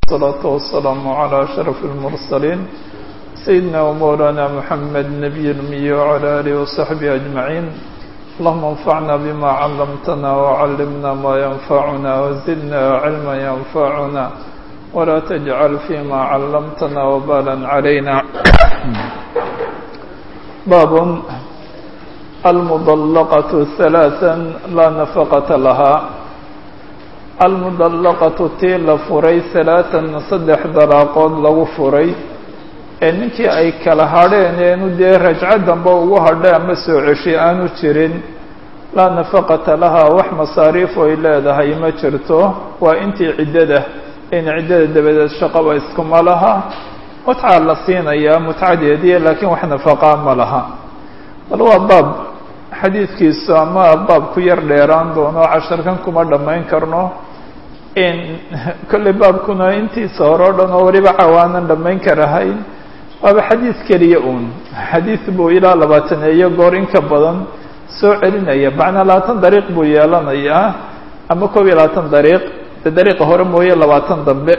والصلاة والسلام على أشرف المرسلين سيدنا ومولانا محمد نبي الأمي وعلى آله وصحبه أجمعين اللهم انفعنا بما علمتنا وعلمنا ما ينفعنا وزدنا علما ينفعنا ولا تجعل فيما علمتنا وبالا علينا باب المضلقة ثلاثا لا نفقة لها almudallaqatu tii la furay halaatan saddex dalaaqood lagu furay ee ninkii ay kala hadheen eenu dee rajco dambe ugu hadhay ama soo ceshay aanu jirin laa nafaqata lahaa wax masaariif ay leedahay ma jirto waa intii ciddada in ciddada dabadeed shaqaba iskuma laha mutcaa la siinayaa mutcadeedii laakiin wax nafaqaa ma laha bal waa baab xadiidkiisu ama baab ku yar dheeraan doono casharkan kuma dhammayn karno in kolley baabkuna intiisa hore o dhan oo weliba cawaanan dhammayn karahayn waaba xadiid keliya uun xadiid buu ilaa labaataneeyo goor in ka badan soo celinaya macnaa labaatan dariiq buu yeelanayaa ama koob iyo labaatan dariiq de dariiqa hore mooye labaatan dambe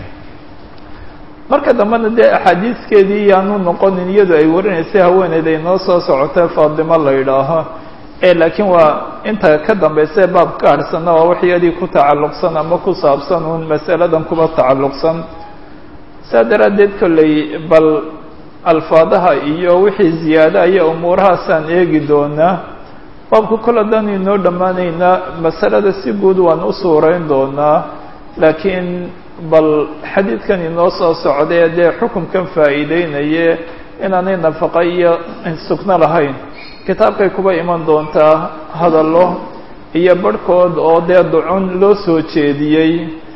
marka dambena dee axaadiiskeedii yaanu noqonin iyadu ay warinaysay haweeneyda inoo soo socotay faadimo la yidhaaho ee laakiin waa inta ka dambaysa baab ka harhsana waa wax iyadii ku tacalluqsan ama ku saabsan uun masaladan kuba tacalluqsan saa daraaddeed kolley bal alfaadaha iyo wixii ziyaada iyo umuurahaasaan eegi doonaa baabku kol haddaan inoo dhammaanaynaa masalada si guud waan u suurayn doonaa laakiin bal xadiidkan inoo soo socday dee xukunkan faa'iideynaye inaanay nafaqa iyo sugno lahayn kitaabkay kuba iman doontaa hadallo iyo barhkood oo dee ducun loo soo jeediyey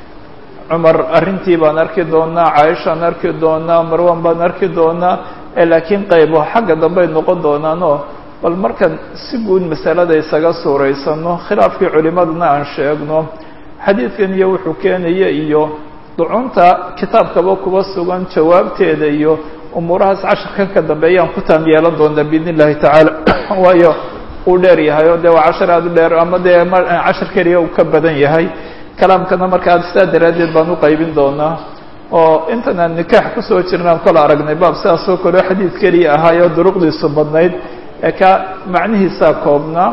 cumar arrintii baan arki doonaa caaishaan arki doonaa marwan baan arki doonaa ee laakiin qaybo xagga dambey noqon doonaanoo bal markaan si guud masalada isaga suuraysano khilaafkii culimadana aan sheegno xadiidkan iyo wuxuu keenaya iyo ducunta kitaabkaba kuba sugan jawaabteeda iyo umuurahaas casharkan ka dambeeyaan ku taam yeelan doonaa biidn illahi tacaala waayo uu dheer yahay oo dee waa cashar aada u dheer ama dee cashar keliya uu ka badan yahay kalaamkana markaa sidaa daraaddeed baan u qaybin doonaa oo intan aan nikaax kusoo jirnaan kol aragnay baab sidaasoo kale xadiid keliya ahaayoo duruqdiisu badnayd ee ka macnihiisaa koobnaa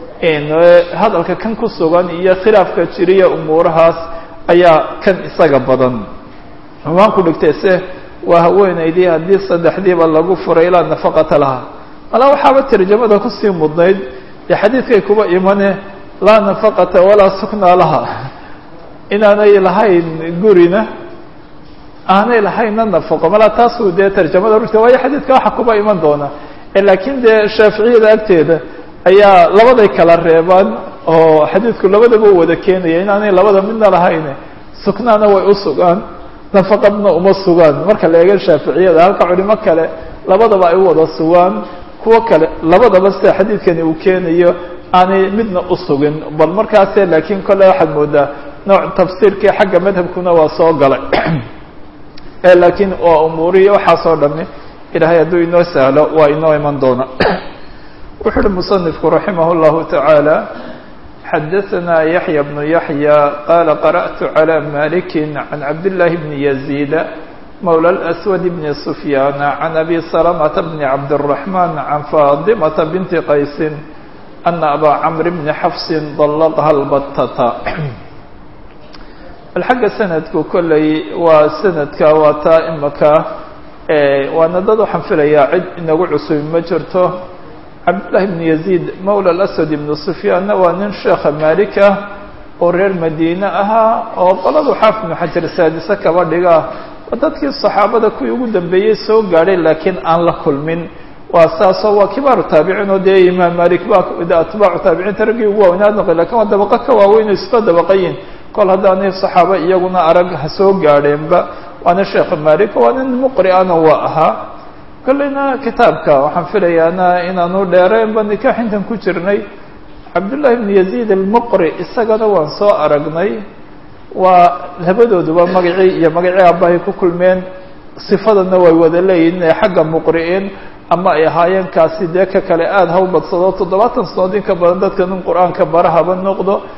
hadalka kan ku sugan iyo khilaafka jiriya umuurahaas ayaa kan isaga badan xumaan ku dhigtay se waa haweenaydii haddii saddexdiiba lagu furay ilaa nafaqata laha malaa waxaaba tarjamada kusii mudnayd dee xadiidkay kuba imane laa nafaqata walaa suknaa laha inaanay lahayn gurina aanay lahaynna nafaqo malaa taasuu dee tarjamada ruta waayo xadiidka waxa kuba iman doona laakiin dee shaaficiyada agteeda ayaa labaday kala reebaan oo xadiidku labadaba u wada keenaya inaanay labada midna lahayn suknaana way u sugaan nafaqadna uma sugaan marka la eega shaaficiyada halka culimo kale labadaba ay u wada sugaan kuwo kale labadaba sida xadiidkani uu keenayo aanay midna u sugin bal markaase laakiin kolle waxaad moodaa nooc tafsiirkii xagga madhabkuna waa soo galay laakiin waa umuurihi waxaasoo dhami ilahay hadduu inoo sahlo waa inoo iman doona wuxu uhi musanifku raximah اllahu taعaalى xadaثna yaحya bnu yaحya qala qarأtu عlى maliki can cabdالlahi bni yaزيid mawlى الأswad bni sufyana can abi salamةa bni cabdالرaحman can faadimata binti qaysi ana aba camr bni xafsi dallaqha اlbatata bal xagga sanadku kolley waa sanadka waa taa imaka waana dad waxaan filayaa cid inagu cusubi ma jirto cabdullahi bn yaziid mawla alaswad ibnu sufyaanna waa nin sheekha maalik ah oo reer madiine ahaa oo qoladu xaafid ibnu xajar saadise kaba dhiga waa dadkii saxaabada kuwii ugu dambeeyey soo gaadhay laakiin aan la kulmin waa saasoo waa kibaaru taabiciin oo dee imaam malik ba atbaacu taabiciinta raggii ugu waaweynaa noqday lakin waa dabaqo ka waaweyn oo isla dabaqayin kol haddaanay saxaaba iyaguna arag ha soo gaadheenba waana sheekha malik waa nin muqri'ana waa ahaa kolleyna kitaabka waxaan filayaana inaanu dheereenba nikaax intan ku jirnay cabdullahi bn yaziid almuqri isagana waan soo aragnay waa labadooduba magacii iyo magacii aabbahay ku kulmeen sifadana way wada leeyihin inay xagga muqri'in ama ay ahaayeen kaasi dee ka kale aada ha u badsado toddobaatan sanood in ka badan dadka nin qur-aanka barahaba noqdo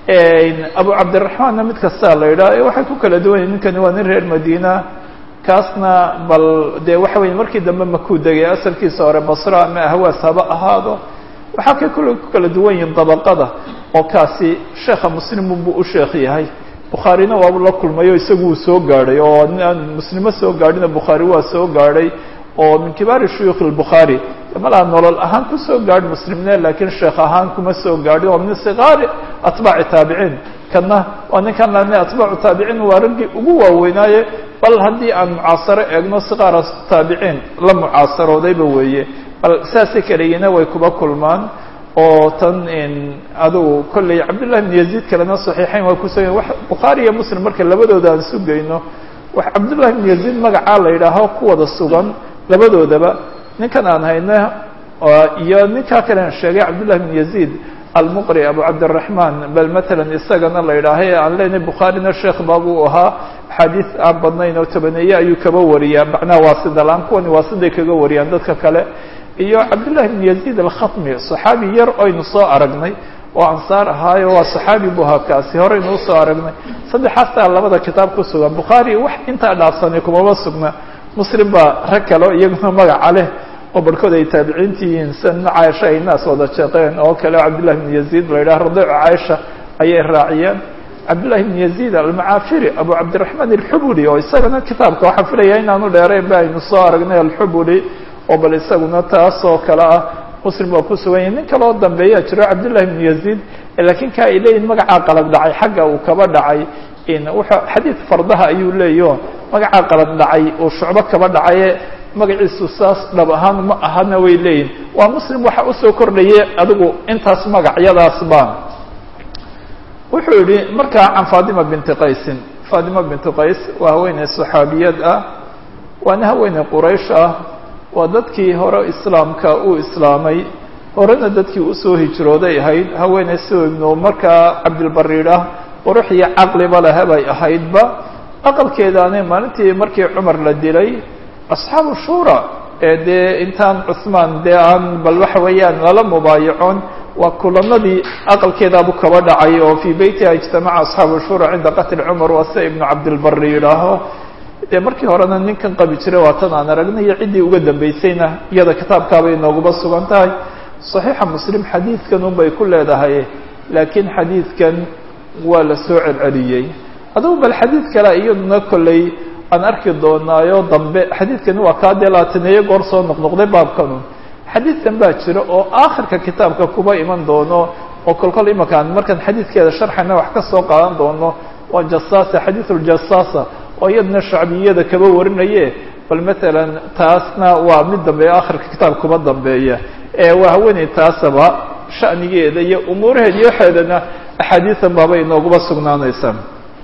abu cabdiraxmaanna mid kastaa la yidhaha waxay ku kala duwan yahin ninkani waa nin reer madiina kaasna bal dee waxa weye markii dambe makuu degay asalkiisa hore basra ama ahwaas haba ahaado waxaa kay kule ku kala duwan yihin dabaqada oo kaasi sheekha muslimun buu u sheekh yahay bukhaarina waabu la kulmayo isagu uu soo gaadhay oo aan muslimo soo gaadhina bukhaari waa soo gaadhay oo min kibaari shuyuukh albukhaari malaha nolol ahaan kusoo gaadh muslimne laakiin sheekh ahaan kuma soo gaadhin waa min sikaari atbaaci taabiciin kana waa ninkan lane atbaacu taabiciin waa raggii ugu waaweynaaye bal haddii aan mucaasaro eegno sikaara taabiciin la mucaasaroodayba weeye bal saasay kaleyiina way kuba kulmaan oo tan adugu kolley cabdullahi bn yaziid kalena saxiixayn waa kuso wa bukhaari iyo muslim marka labadooda aan sugayno wax cabdullahi bn yaziid magacaa la yidhaaho ku wada sugan labadoodaba ninkan aan hayno iyo ninkaa kalen sheegay cabdullahi bn yaziid almuqri abu cabdiraxmaan bal matalan isagana la yidhaaha e aan leenahay bukhaarina sheekh baabuu ahaa axaadiis aan badnayn oo tobaneeye ayuu kaba wariyaa macnaha waasida la-aan kuwani waasiday kaga wariyaan dadka kale iyo cabdullahi bn yaziid alkhatmi saxaabi yar oynu soo aragnay oo ansaar ahaayo waa saxaabi bu ahaa kaasi horeynu usoo aragnay saddexaastaa labada kitaab ku sugan bukhaari wax intaa dhaafsanay kumaba sugna muslim baa rag kale o iyaguna magaca leh oo barhkood ay taabiciinti yihiin sina caaisha ay naas wada jeeqeen oo kale cabdullahi bn yaziid la yidhaha radiicu caaisha ayay raaciyeen cabdullahi bn yaziid almacaafiri abu cabdiraxmaan alxubuli oo isagana kitaabka waxaa filaya inaanu dheerayn ba aynu soo aragnay alxubuli oo bal isaguna taas oo kale ah muslim waa ku sugan yahay nin kale oo dambeeyaa jiro cabdullahi bn yaziid laakiin ka ay leeyihin magacaa qalad dhacay xagga uu kaba dhacay wuxuu xadiid fardaha ayuu leeyaho magacaa qalad dhacay uu shucbo kaba dhacaye magaciisu saas dhab ahaan ma ahana way leeyihin waa muslim waxa usoo kordhayay adigu intaas magacyadaas baan wuxuu yihi markaa can fatima binti qaysin fatima binti qays waa haweeney saxaabiyad ah waana haweeney quraysh ah waa dadkii hore islaamka uu islaamay horena dadkii usoo hijrooday ahayd haweeney sida ibnu markaa cabdilbariid ah qurux iyo caqliba lehabay ahaydba aqalkeedaani maalintii markii cumar la dilay asxaabu shura ee dee intaan cuhmaan dee aan bal waxa weeyaan lala mubaayacoon waa kulanadii aqalkeedaabu kaba dhacay oo fii beytiha ijtamaca asxaabu shura cinda qatli cumar waa sida ibnu cabdilbari yidhaaho dee markii horena ninkan qabi jiray waa tan aan aragnay iyo ciddii uga dambeysayna iyada kitaabkaabay nooguba sugan tahay saxiixa muslim xadiidkan unbay ku leedahay laakiin xadiidkan waa la soo celceliyey adugu bal xadiid kale iyaduna kolley aan arki doonaayo dambe xadiidkani waa kaa dee laataneeye goor soo noqnoqday baabkanu xadiidkan baa jira oo aakhirka kitaabka kuba iman doono oo kolkol imankaan markaan xadiidkeeda sharxayna wax ka soo qaadan doono waa jasaasa xadiisuljasaasa oo iyaduna shacbiyada kaba warinaye bal matalan taasna waa mid dambeeya aakhirka kitaab kuba dambeeya ee waa haweeney taasaba sha'nigeeda iyo umuuraheeda iyo waxeedana axaadiisan baaba inooguba sugnaanaysaa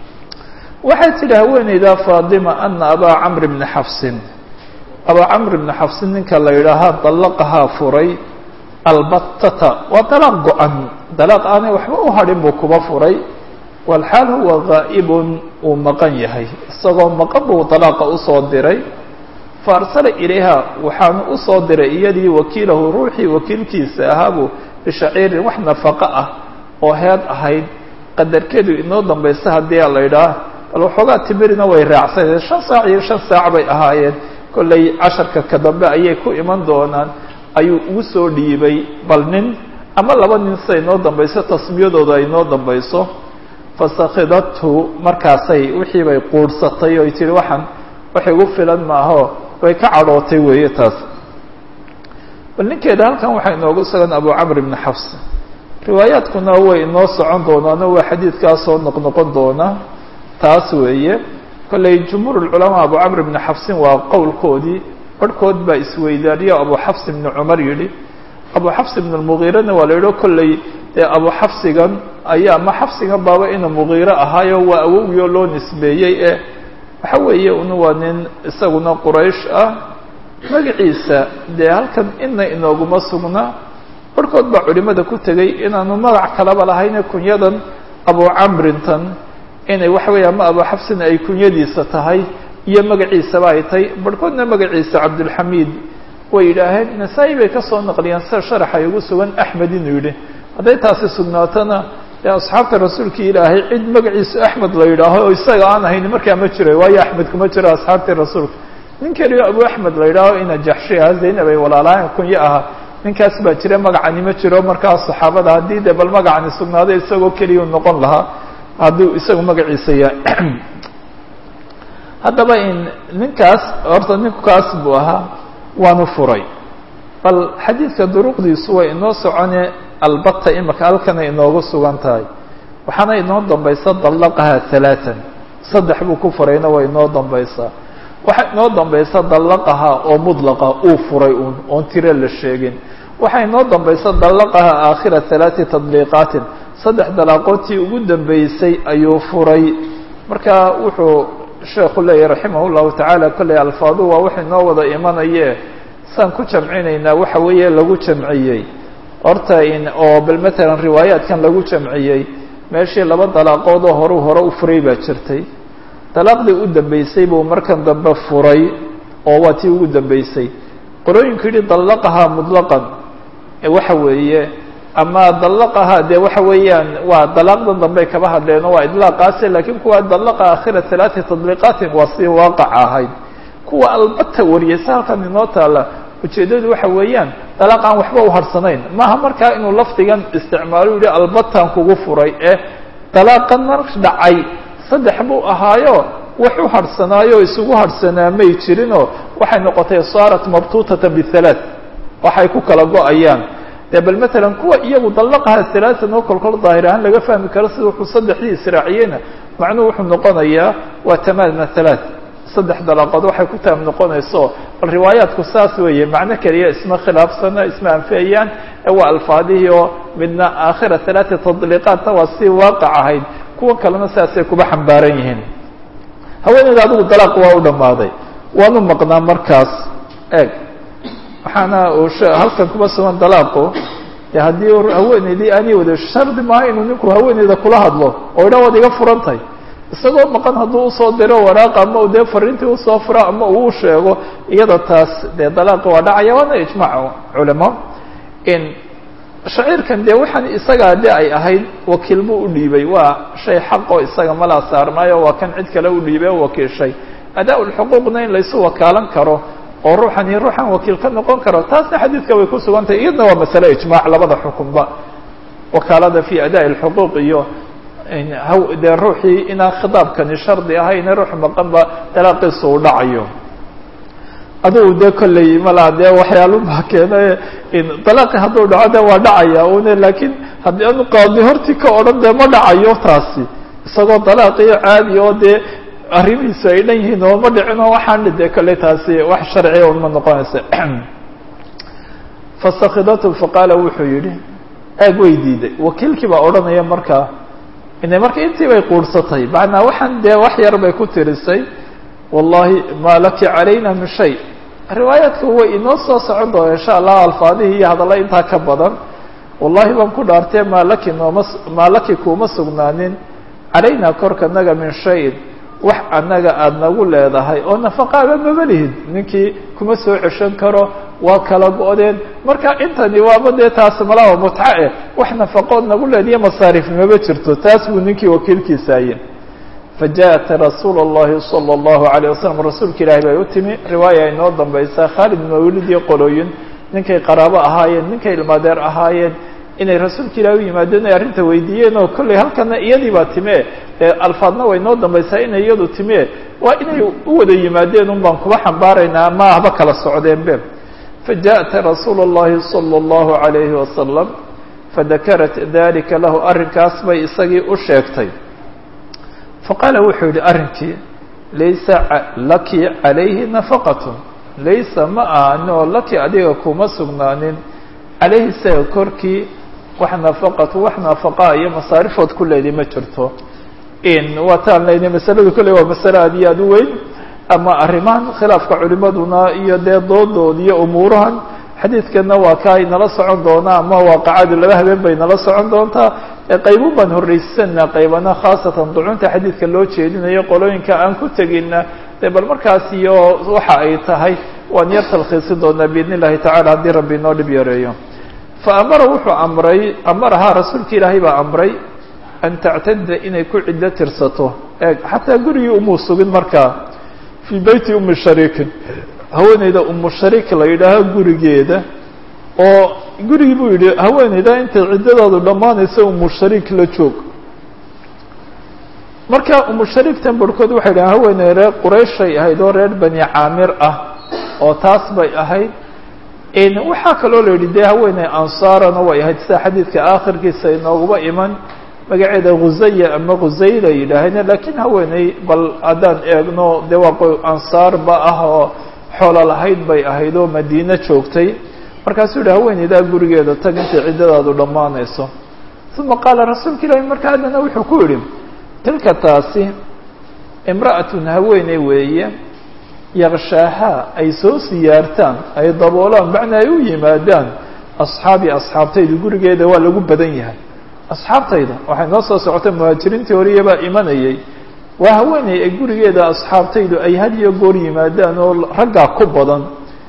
waxay tidhi haweeneyda faadima ana abaa camr bni xafsin abaa camr bni xafsin ninka la yidhaahaa dallaqahaa furay albatata waa dalaaq go-an dalaaq aanay waxba u hadhin buu kuba furay walxaal huwa gaa'ibun uu maqan yahay isagoo maqan buu dalaaqa usoo diray fa arsala ilayha waxaanu usoo diray iyadii wakiilahu ruuxii wakiilkiisa ahaabu bishaciirin wax nafaqo ah oo heed ahayd qadarkeedu inoo dambaysa haddii la yidhaah bal waxoogaa timirina way raacsaneen shan saac iyo shan saac bay ahaayeen kollay casharka ka dambe ayay ku iman doonaan ayuu ugu soo dhiibay bal nin ama laba nin sida inoo dambayso tasmiyadooda ay inoo dambayso fasakhidathu markaasay wixii bay quudhsatay oy tihi waxaan wax igu filan maaho way ka cadhootay weeye taas bal ninkeeda halkan waxaa inoogu sugan abu camr ibni xafs riwaayaadkuna way inoo socon doonaano waa xadiidkaas soo noqnoqon doona taas weeye kollay jumhuur lculamaa abu camr ibni xafsin waa qowlkoodii barhkood baa isweydaariyo abu xafs ibni cumar yidhi abu xafs ibn lmugiirana waa la yidho kollay dee abu xafsigan ayaa ama xafsigan baaba ina mugiiro ahaayo waa awowgii oo loo nisbeeyey ee waxa weeye un waa nin isaguna quraysh ah magaciisa dee halkan ina inooguma sugna barhkood baa culimada ku tegay inaanu magac kalaba lahayne kunyadan abu camrintan inay waxa weeye ama abu xafsin ay kunyadiisa tahay iyo magaciisaba ay tahay barhkoodna magaciisa cabdulxamiid way yidhaaheen nasaa-i bay ka soo naqliyeen sida sharaxa ay ugu sugan axmed inuu yidhi hadday taasi sugnaatona dee asxaabta rasuulka ilaahay cid magaciisa axmed la yidhaaho oo isaga aan ahayn markaa ma jiro waayo axmed kuma jiro asxaabtii rasuulka nin keliyo abu axmed la yidhaaho ina jaxshi ah zaynab ay walaalahayn kunyo aha ninkaas baa jira magacani ma jiro markaa saxaabada haddii de bal magacani sugnaaday isagoo keliya noqon lahaa hadduu isagu magaciisa yahay haddaba in ninkaas horta ninkaas buu ahaa waanu furay bal xadiidka duruqdiisu way inoo socone albata imika halkana inoogu sugan tahay waxaana inoo dambaysa dallaqaha halaatan saddex buu ku furayna way inoo dambaysaa waxaa inoo dambaysa dallaqaha oo mudlaqa uu furay uun oon tiro la sheegin waxaa inoo dambaysa dallaqaha aakhira halaati tadliiqaatin saddex dalaaqoodtii ugu dambeysay ayuu furay marka wuxuu sheekhu leeyahy raximah llahu tacaala kolley alfaadu waa wax inoo wada imanaye saan ku jamcinaynaa waxa weeye lagu jamciyey horta in oo bal matalan riwaayaadkan lagu jamciyey meeshii laba dalaaqoodoo horuu hore u furay baa jirtay dalaaqdii u dambeysay buu markan dambe furay oo waa tii ugu dambeysay qolooyinku yidhi dallaqahaa mutlaqan waxa weeye ama dallaqahaa dee waxa weeyaan waa dalaaqdan dambey kaba hadleeno waa idlaaqaase laakiin kuwa dallaqa aakhira halaati tadliiqaatin waa si waaqac ahayd kuwa albata wariyaysa halkan inoo taala ujeeddadu waxa weeyaan dalaaq aan waxba u harsanayn maaha markaa inuu lafdigan isticmaalo yihi albataan kugu furay ee dalaaqan mar dhacay saddex buu ahaayo wax u harhsanaayo isugu harhsanaa may jirinoo waxay noqotay saarat mabtuutatan bihalaath waxay ku kala go-ayaan dee bal matalan kuwa iyagu dallaqaha halaatan oo kolkol daahir ahaan laga fahmi karo sida wuxuu saddexdii israaciyeyna macnuhu wuxuu noqonayaa waa tamaama halaath saddex dalaaqood waxay ku taam noqonayso bal riwaayaadku saas weeye macno keliya isma khilaafsana isma anfiyayaan ee waa alfaadihii oo midna aakhira halaati tadliiqaadna waa si waaqac ahayd kuwa kalena sidaasay kuba xambaaran yihiin haweeneyda adigu dalaaq waa u dhammaaday waanu maqnaa markaas eeg waxaana uu halkan kuba sugan dalaaqu de haddii haweeneydii aanay wada shardi maaha inuu ninku haweeneyda kula hadlo oo idha waad iga furantahay isagoo maqan hadduu usoo diro waraaq ama dee fariintii usoo furo ama uu sheego iyada taas dee dalaaqi waa dhacaya waana ijmaac culamo in shaciirkan dee waxaan isagaa de ay ahayd wakiil buu u dhiibay waa shay xaqoo isaga malaa saarnaayo waa kan cid kale u dhiibay o wakiilshay adaa lxuquuqna in laysu wakaalan karo oo ruuxan iyo ruuxan wakiil ka noqon karo taasna xadiidka way ku sugan tahay iyadna waa masale ijmaac labada xukunba wakaalada fi adaa lxuquuq iyo dee ruuxii inaan khitaabkani shardi ahayne ruux maqanba dalaaqiisa uu dhacayo adugu dee kolley malaa dee waxyaalubaa keena dalaaqi hadduu dhaco de waa dhacaya une laakiin haddii anu qaadi hortii ka odhan dee ma dhacayo taasi isagoo dalaaqiyo caadi oo dee arrimihiisu ay dhan yihiin oo ma dhicin oo waxaan dee kolley taasi wax sharciya un ma noqonaysa fastakidatu faqaala wuxuu yihi aag way diiday wakiilkii baa odhanaya markaa ina marka intii bay quursatay macnaa waxaan dee wax yar bay ku tirisay wallahi maa laki calayna min shay riwaayaadka way inoo soo socon doona insha allah alfaadihii iyo hadalla intaa ka badan wallahi baan ku dhaartee maa laki nooma maa laki kuuma sugnaanin calayna korka naga min shayin wax annaga aada nagu leedahay oo nafaqaaba maba lihid ninkii kuma soo ceshan karo waa kala go-deen marka intani waaba dee taas malaba mutca eh wax nafaqood nagu leediyo masaarif maba jirto taas buu ninkii wakiilkiisaaye fajaءat rasuul الlahi salى الlahu عalيه wasalam rasuulka ilahi bay u timi riwaaya ay noo dambaysaa khaalid mawlid iyo qolooyin ninkay qaraabo ahaayeen ninkay ilmaadeer ahaayeen inay rasuulka ilahi u yimaadeen ay arrinta weydiiyeen oo kolley halkana iyadii baa time alfaadna way noo dambaysaa inay iyadu time waa inay u wada yimaadeen un baan kuba xambaaraynaa ma ahba kala socdeen be fajaءat rasuul الlahi salى الlahu عalayhi wasalam fadakarat dalika lahu arrinkaas bay isagii u sheegtay faqaala wuxuu yihi arrinkii laysa laki calayhi nafaqatun laysa ma ahanoo laki adiga kuma sugnaanin calayhi isaga korkii wax nafaqatu wax nafaqaa iyo masaarifood ku leedi ma jirto in waataan leyna masaladu kolley waa masale aad iyo aad u weyn ama arrimahan khilaafka culimaduna iyo dee doodood iyo umuurahan xadiidkana waa ka ay nala socon doonaa ama waaqacadu laba habeen bay nala socon doontaa qaybun baan horreysanaa qaybana khaasatan ducunta xadiidka loo jeedinayo qolooyinka aan ku tegina de bal markaas iyo waxa ay tahay waan yar talkhiisi doonaa biidn illahi tacala haddii rabbi inoo dhib yareeyo fa amara wuxuu amray amarahaa rasuulka ilaahay baa amray an tactada inay ku ciddo tirsato eeg xataa gurigii umuu sugin markaa fii beyti umi shariikin haweeneyda umu shariik la yidhaaho gurigeeda oo gurigii buu yidhi haweeneyda intay ciddadaadu dhammaanaysa umu shariik la joog marka umu shariiktan barhkood waxay dhahen haweeney reer qurayshay ahayd oo reer bani caamir ah oo taas bay ahayd waxaa kaloo la yidhi dee haweeney ansaarana way ahayd sida xadiidka aakhirkiisa inooguba iman magaceeda khusaya ama khusayla yidhaaheen laakiin haweeney bal haddaan eegno dee waa ansaarba ah oo xoolo lahayd bay ahayd oo madiine joogtay markaasuu yihi haweeneydaa gurigeeda tag intay ciddadaadu dhammaanayso uma qaala rasuulka ilaahi marka haddana wuxuu ku yidhi tilka taasi imra'atun haweeney weeye yaqshaahaa ay soo siyaartaan ay daboolaan macnaa ay u yimaadaan asxaabii asxaabtayda gurigeeda waa lagu badan yahay asxaabtayda waxay noo soo socotay muhaajiriintii horiyabaa imanayay waa haweeney ay gurigeeda asxaabtaydu ay had iyo goor yimaadaan oo raggaa ku badan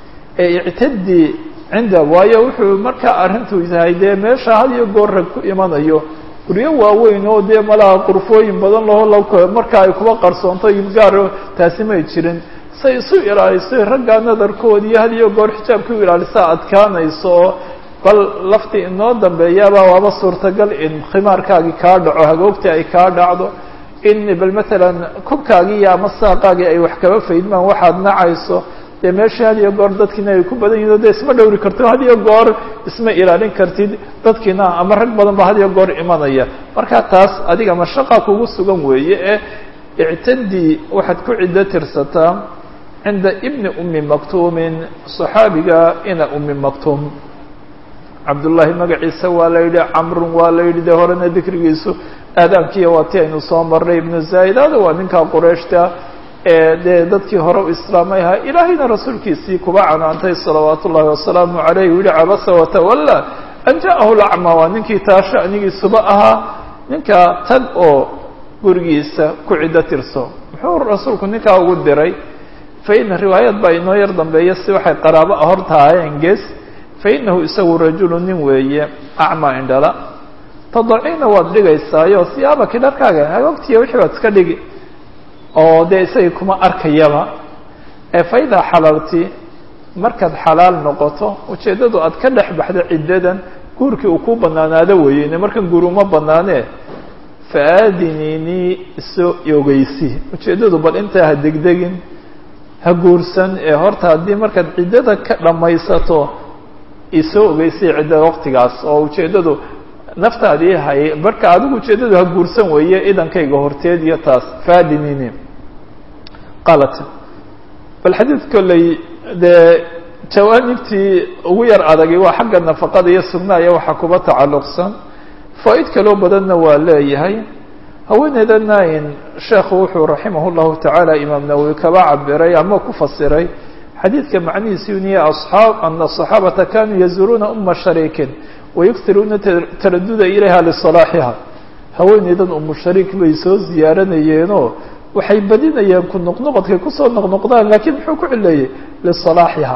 ee ictadii cinda waayo wuxuu markaa arrintu tahay dee meesha had iyo goor rag ku imanayo guryo waaweyn oo dee malaha qurfooyin badan laho marka ay kuba qarsoonto gaar taasi may jirin say isu ilaaliso raggaa nadarkooda iyo had iyo goor xijaabka u ilaalisa adkaanayso oo bal laftii inoo dambeeyaaba waaba suurtagal in khimaarkaagii kaa dhaco hagoogtii ay kaa dhacdo in bal matalan kubkaagii iyo ama saaqaagii ay wax kaba faydmaan waxaad nacayso dee meeshii had iyo goor dadkiina ay ku badan yihin o de isma dhowri karto had iyo goor isma ilaalin kartid dadkiina ama rag badan ba had iyo goor imanaya marka taas adiga mashaqa kugu sugan weeye ee ictadii waxaad ku ciddo tirsataa cinda ibni umi maktuumin صaxaabiga ina umi maktuum cabdullaahi magaciisa waa la yidhi camrun waa la yidhi dee horena dikrigiisu aadaankiiya waa ti aynu soo marnay ibnu zaa'idada waa ninkaa qurayshta ee dee dadkii hore u islaamay ahaa ilaahayna rasuulkiisii kuba canaantay salawaat ullahi wasalaamu calayh yihi cabasa watawalla an ja'ahu lacma waa ninkii taa sha'nigiisuba ahaa ninkaa tag oo gurigiisa ku ciddo tirso muxuu rasuulku ninkaa ugu diray faina riwaayad baa inoo yar dambeeya si waxay qaraabo hor tahaayeen gees fainahu isagu rajulu nin weeye acmaa indhala tadaciina waad dhigaysaayo siyaabaki dharkaaga hagoogtiya wixii baad iska dhigi oo dee isagii kuma arkayaba ee faidaa xalalti markaad xalaal noqoto ujeeddadu aad ka dhex baxdo ciddadan guurkii uu ku banaanaado weeyene markan guur uma banaanee faadiniinii isoo ogeysi ujeeddadu bal intaa ha degdegin ha guursan ee horta haddii markaad ciddada ka dhammaysato isoo ogeysay ciddada waqtigaas oo ujeeddadu naftaadii hay marka adigu ujeeddadu ha guursan weeye idankayga horteed iyo taas faadinini qaalat bal xadiid kolley dee jawaanibtii ugu yar adagay waa xagga nafaqada iyo sugnaaya waxaa kuba tacalluqsan faa-id kaloo badanna waa leeyahay haweeneydana in sheekhu wuxuu raximah llahu tacaala imaam nawowi kaba cabiray ama ku fasiray xadiidka macnihiisi uniya aصxaab ana الصaxaabata kanuu yazuruuna uma shariikin wayugtiruuna taraduda ilayha liصalaaxiha haweeneydan umu shariik bay soo ziyaaranayeenoo waxay badinayeen ku noqnoqodkay kusoo noqnoqdaan lakiin muxuu ku cileeyey liصalaaxiha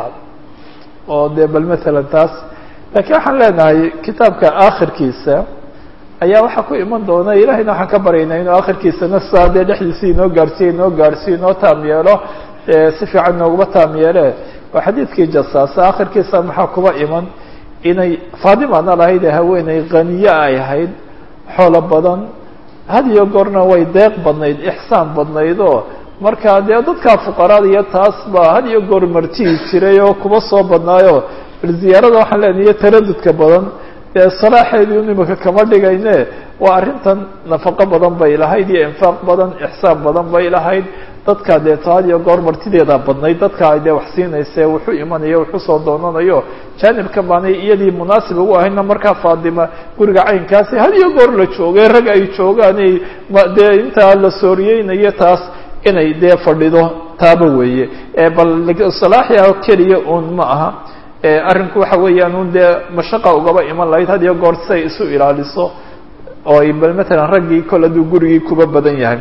oo dee bal maalan taas lakiin waxaan leenahay kitaabka aakhirkiisa ayaa waxaa ku iman doona ilahayna waxaan ka baryaynaa inuu akhirkiisana saa dee dhexdiisii inoo gaarsiiye inoo gaarsiiyo inoo taam yeelo si fiican inooguma taam yeele waa xadiidkii jasaasa akhirkiisa maxaa kuba iman inay faadimana lahayd ee haweeney khaniye ay ahayd xoolo badan had iyo goorna way deeq badnayd ixsaan badnayd oo marka dee dadkaa fuqaraada iyo taas baa had iyo goor martihi jiray oo kuba soo badnaayo bal ziyaarada waxaan leenahay iyo taradudka badan dee salaaxeedii imika kama dhigayne waa arrintan nafaqo badan bay lahayd iyo infaaq badan ixsaan badan bay lahayd dadka dee had iyo goor martideeda badnayd dadka ay dee wax siinayse wuxuu imanayo wuxuu soo doonanayo jaanibkan baanay iyadii munaasib ugu ahayna markaa faadima guriga caynkaasi had iyo goor la joogay rag ay joogaan dee intaa la sooriyeynayo taas inay dee fadhido taaba weeye bal salaaxia keliya un ma aha arrinku waxa weeyaan un dee mashaqa ugaba iman lahayd had iyo goor siay isu ilaaliso oo ay bal matalan raggii kol hadduu gurigii kuba badan yahay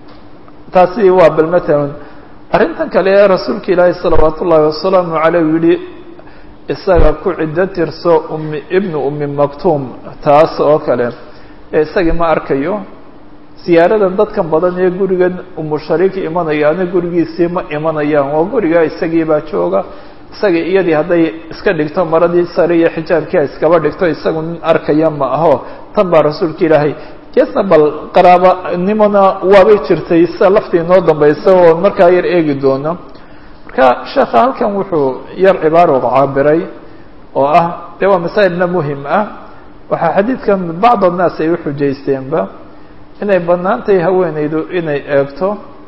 taasi waa bal matalan arrintan kale ee rasuulka ilaahi salawaat ullaahi wasalaamu caleyh u yihi isaga ku ciddo tirso umi ibnu umi maktuum taas oo kale ee isagii ma arkayo siyaaradan dadkan badan ee gurigan umushariika imanayaana gurigiisii ma imanayaan waa guriga isagii baa jooga isagii iyadii hadday iska dhigto maradii sare iyo xijaabkia iskaba dhigto isagu nin arkaya ma aho tan baa rasuulka ilaahay geesna bal qaraabanimona waabay jirtay sida laftii inoo dambaysa oo markaa yar eegi doono marka sheekha halkan wuxuu yar cibaaro caabiray oo ah dee waa masaa'ilna muhim ah waxaa xadiidkan bacd annaas ay uxujaysteenba inay bannaan tahay haweeneydu inay eegto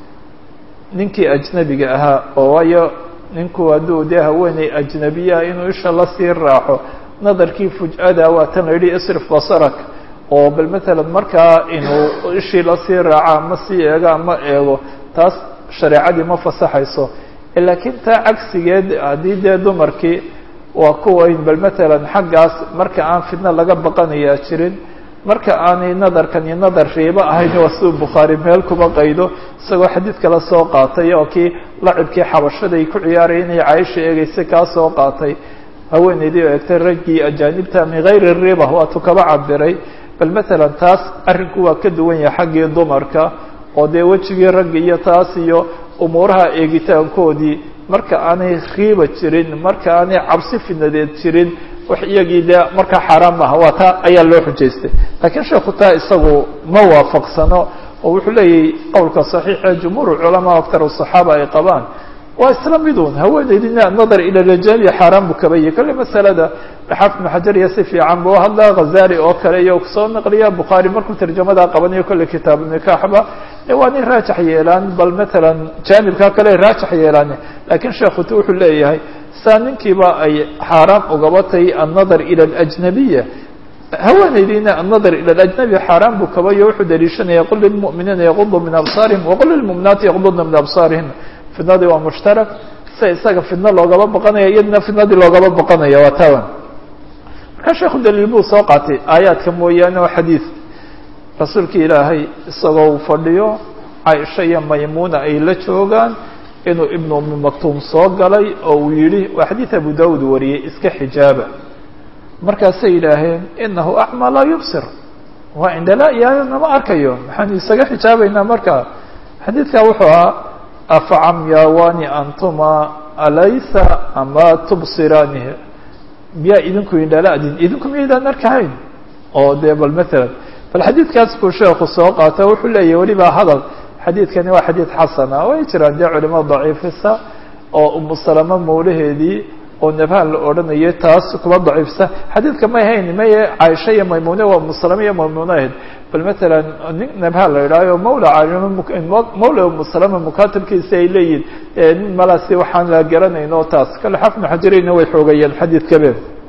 ninkii ajnabiga ahaa oo waayo ninku hadduu dee haweeney ajnabiyaha inuu isha lasii raaxo nadarkii fuj'ada waa tan la yidhi isrif basarak oo bal matalan markaa inuu ishii lasii raaco ama sii eego ama eego taas shareecadii ma fasaxayso laakiin taa cagsigeed haddii dee dumarkii waa kuwayn bal matalan xaggaas marka aan fidno laga baqanayaa jirin marka aanay nadarkani nadar riibo ahayn waa siduu bukhaari meel kuba qaydo isagoo xadiid kala soo qaatay oo kii lacibkii xabashada ay ku ciyaaraya inay caaisha eegeysay kaa soo qaatay haweeneydii oo eegtay raggii ajaanibta min hayri riba waatuu kaba cabiray bal matalan taas arrinku waa ka duwan yahay xaggii dumarka oo dee wejigii ragga iyo taas iyo umuuraha eegitaankoodii marka aanay riiba jirin marka aanay cabsi fidnadeed jirin wax iyagii dee markaa xaaraan maaha waa taa ayaa loo xujaystay laakiin sheekhu taa isagu ma waafaqsano oo wuxuu leeyahy qowlka saxiixa jumhuur culamaa aktar saxaaba ay qabaan waa isla midun haweeneydina nadar ila rajali xaaraan buu kaba yahy kolle masalada xaafid ibnu xajar iyo si fiican buu hadlaa khazali oo kale iyo kusoo naqliya bukhaari markuu tarjamadaa qabanayo kolle kitaabu nikaaxba waa nin raajax yeelaan bal matalan jaanibkaa kale raajax yeelaan lakiin sheekhu wuxuu leeyahay saa ninkiiba ay xaaraan ugaba tahay annadar ila alajnabiya haweeneydiina annadar ila alajnabi xaaraan buu kabayo wuxuu daliishanaya qul lilmu'miniina yaqudu min absaarihim waqul lilmu'minaati yaqdudna min absaarihim fidnadii waa mushtarak sia isaga fidno loogaba baqanaya iyadina fidnadii loogaba baqanaya waa tawan markaa sheekhu daliil buu soo qaatay aayaadka mooyaane oo xadiid rasuulka ilaahay isagoo uu fadhiyo caaisha iyo maymuuna ay la joogaan inuu ibnu umi maktuum soo galay oo uu yidhi waa xadiid abu daawud wariyey iska xijaaba markaasay yidhaaheen inahu acmaa laa yubsir waa indhala yahay nama arkayo maxaanu isaga xijaabaynaa markaa xadiidkaa wuxuu ahaa afacamyaawani antuma alaysa ama tubsiraani miyaa idinku indhala-din idinku miyaydaan arkahayn oo dee bal matalan bal xadiidkaas buu sheekhu soo qaata wuxuu leeyahy weliba hadal xadiidkani waa xadiid xasana way jiraan dee culimada daciifisa oo umu salama mawlaheedii oo nabhaan la odhanayay taas kuba daciifsa xadiidka may hayn maye caaisha iyo maymune waa umu salama iyo maymune ahayd bal matalan nin nabhaan la idhaayo mawla mawla umu salama mukatabkiisa ay leeyihin nin malaasi waxaan la garanayn oo taas kale xafnu xajarayna way xoogayeen xadiidkabe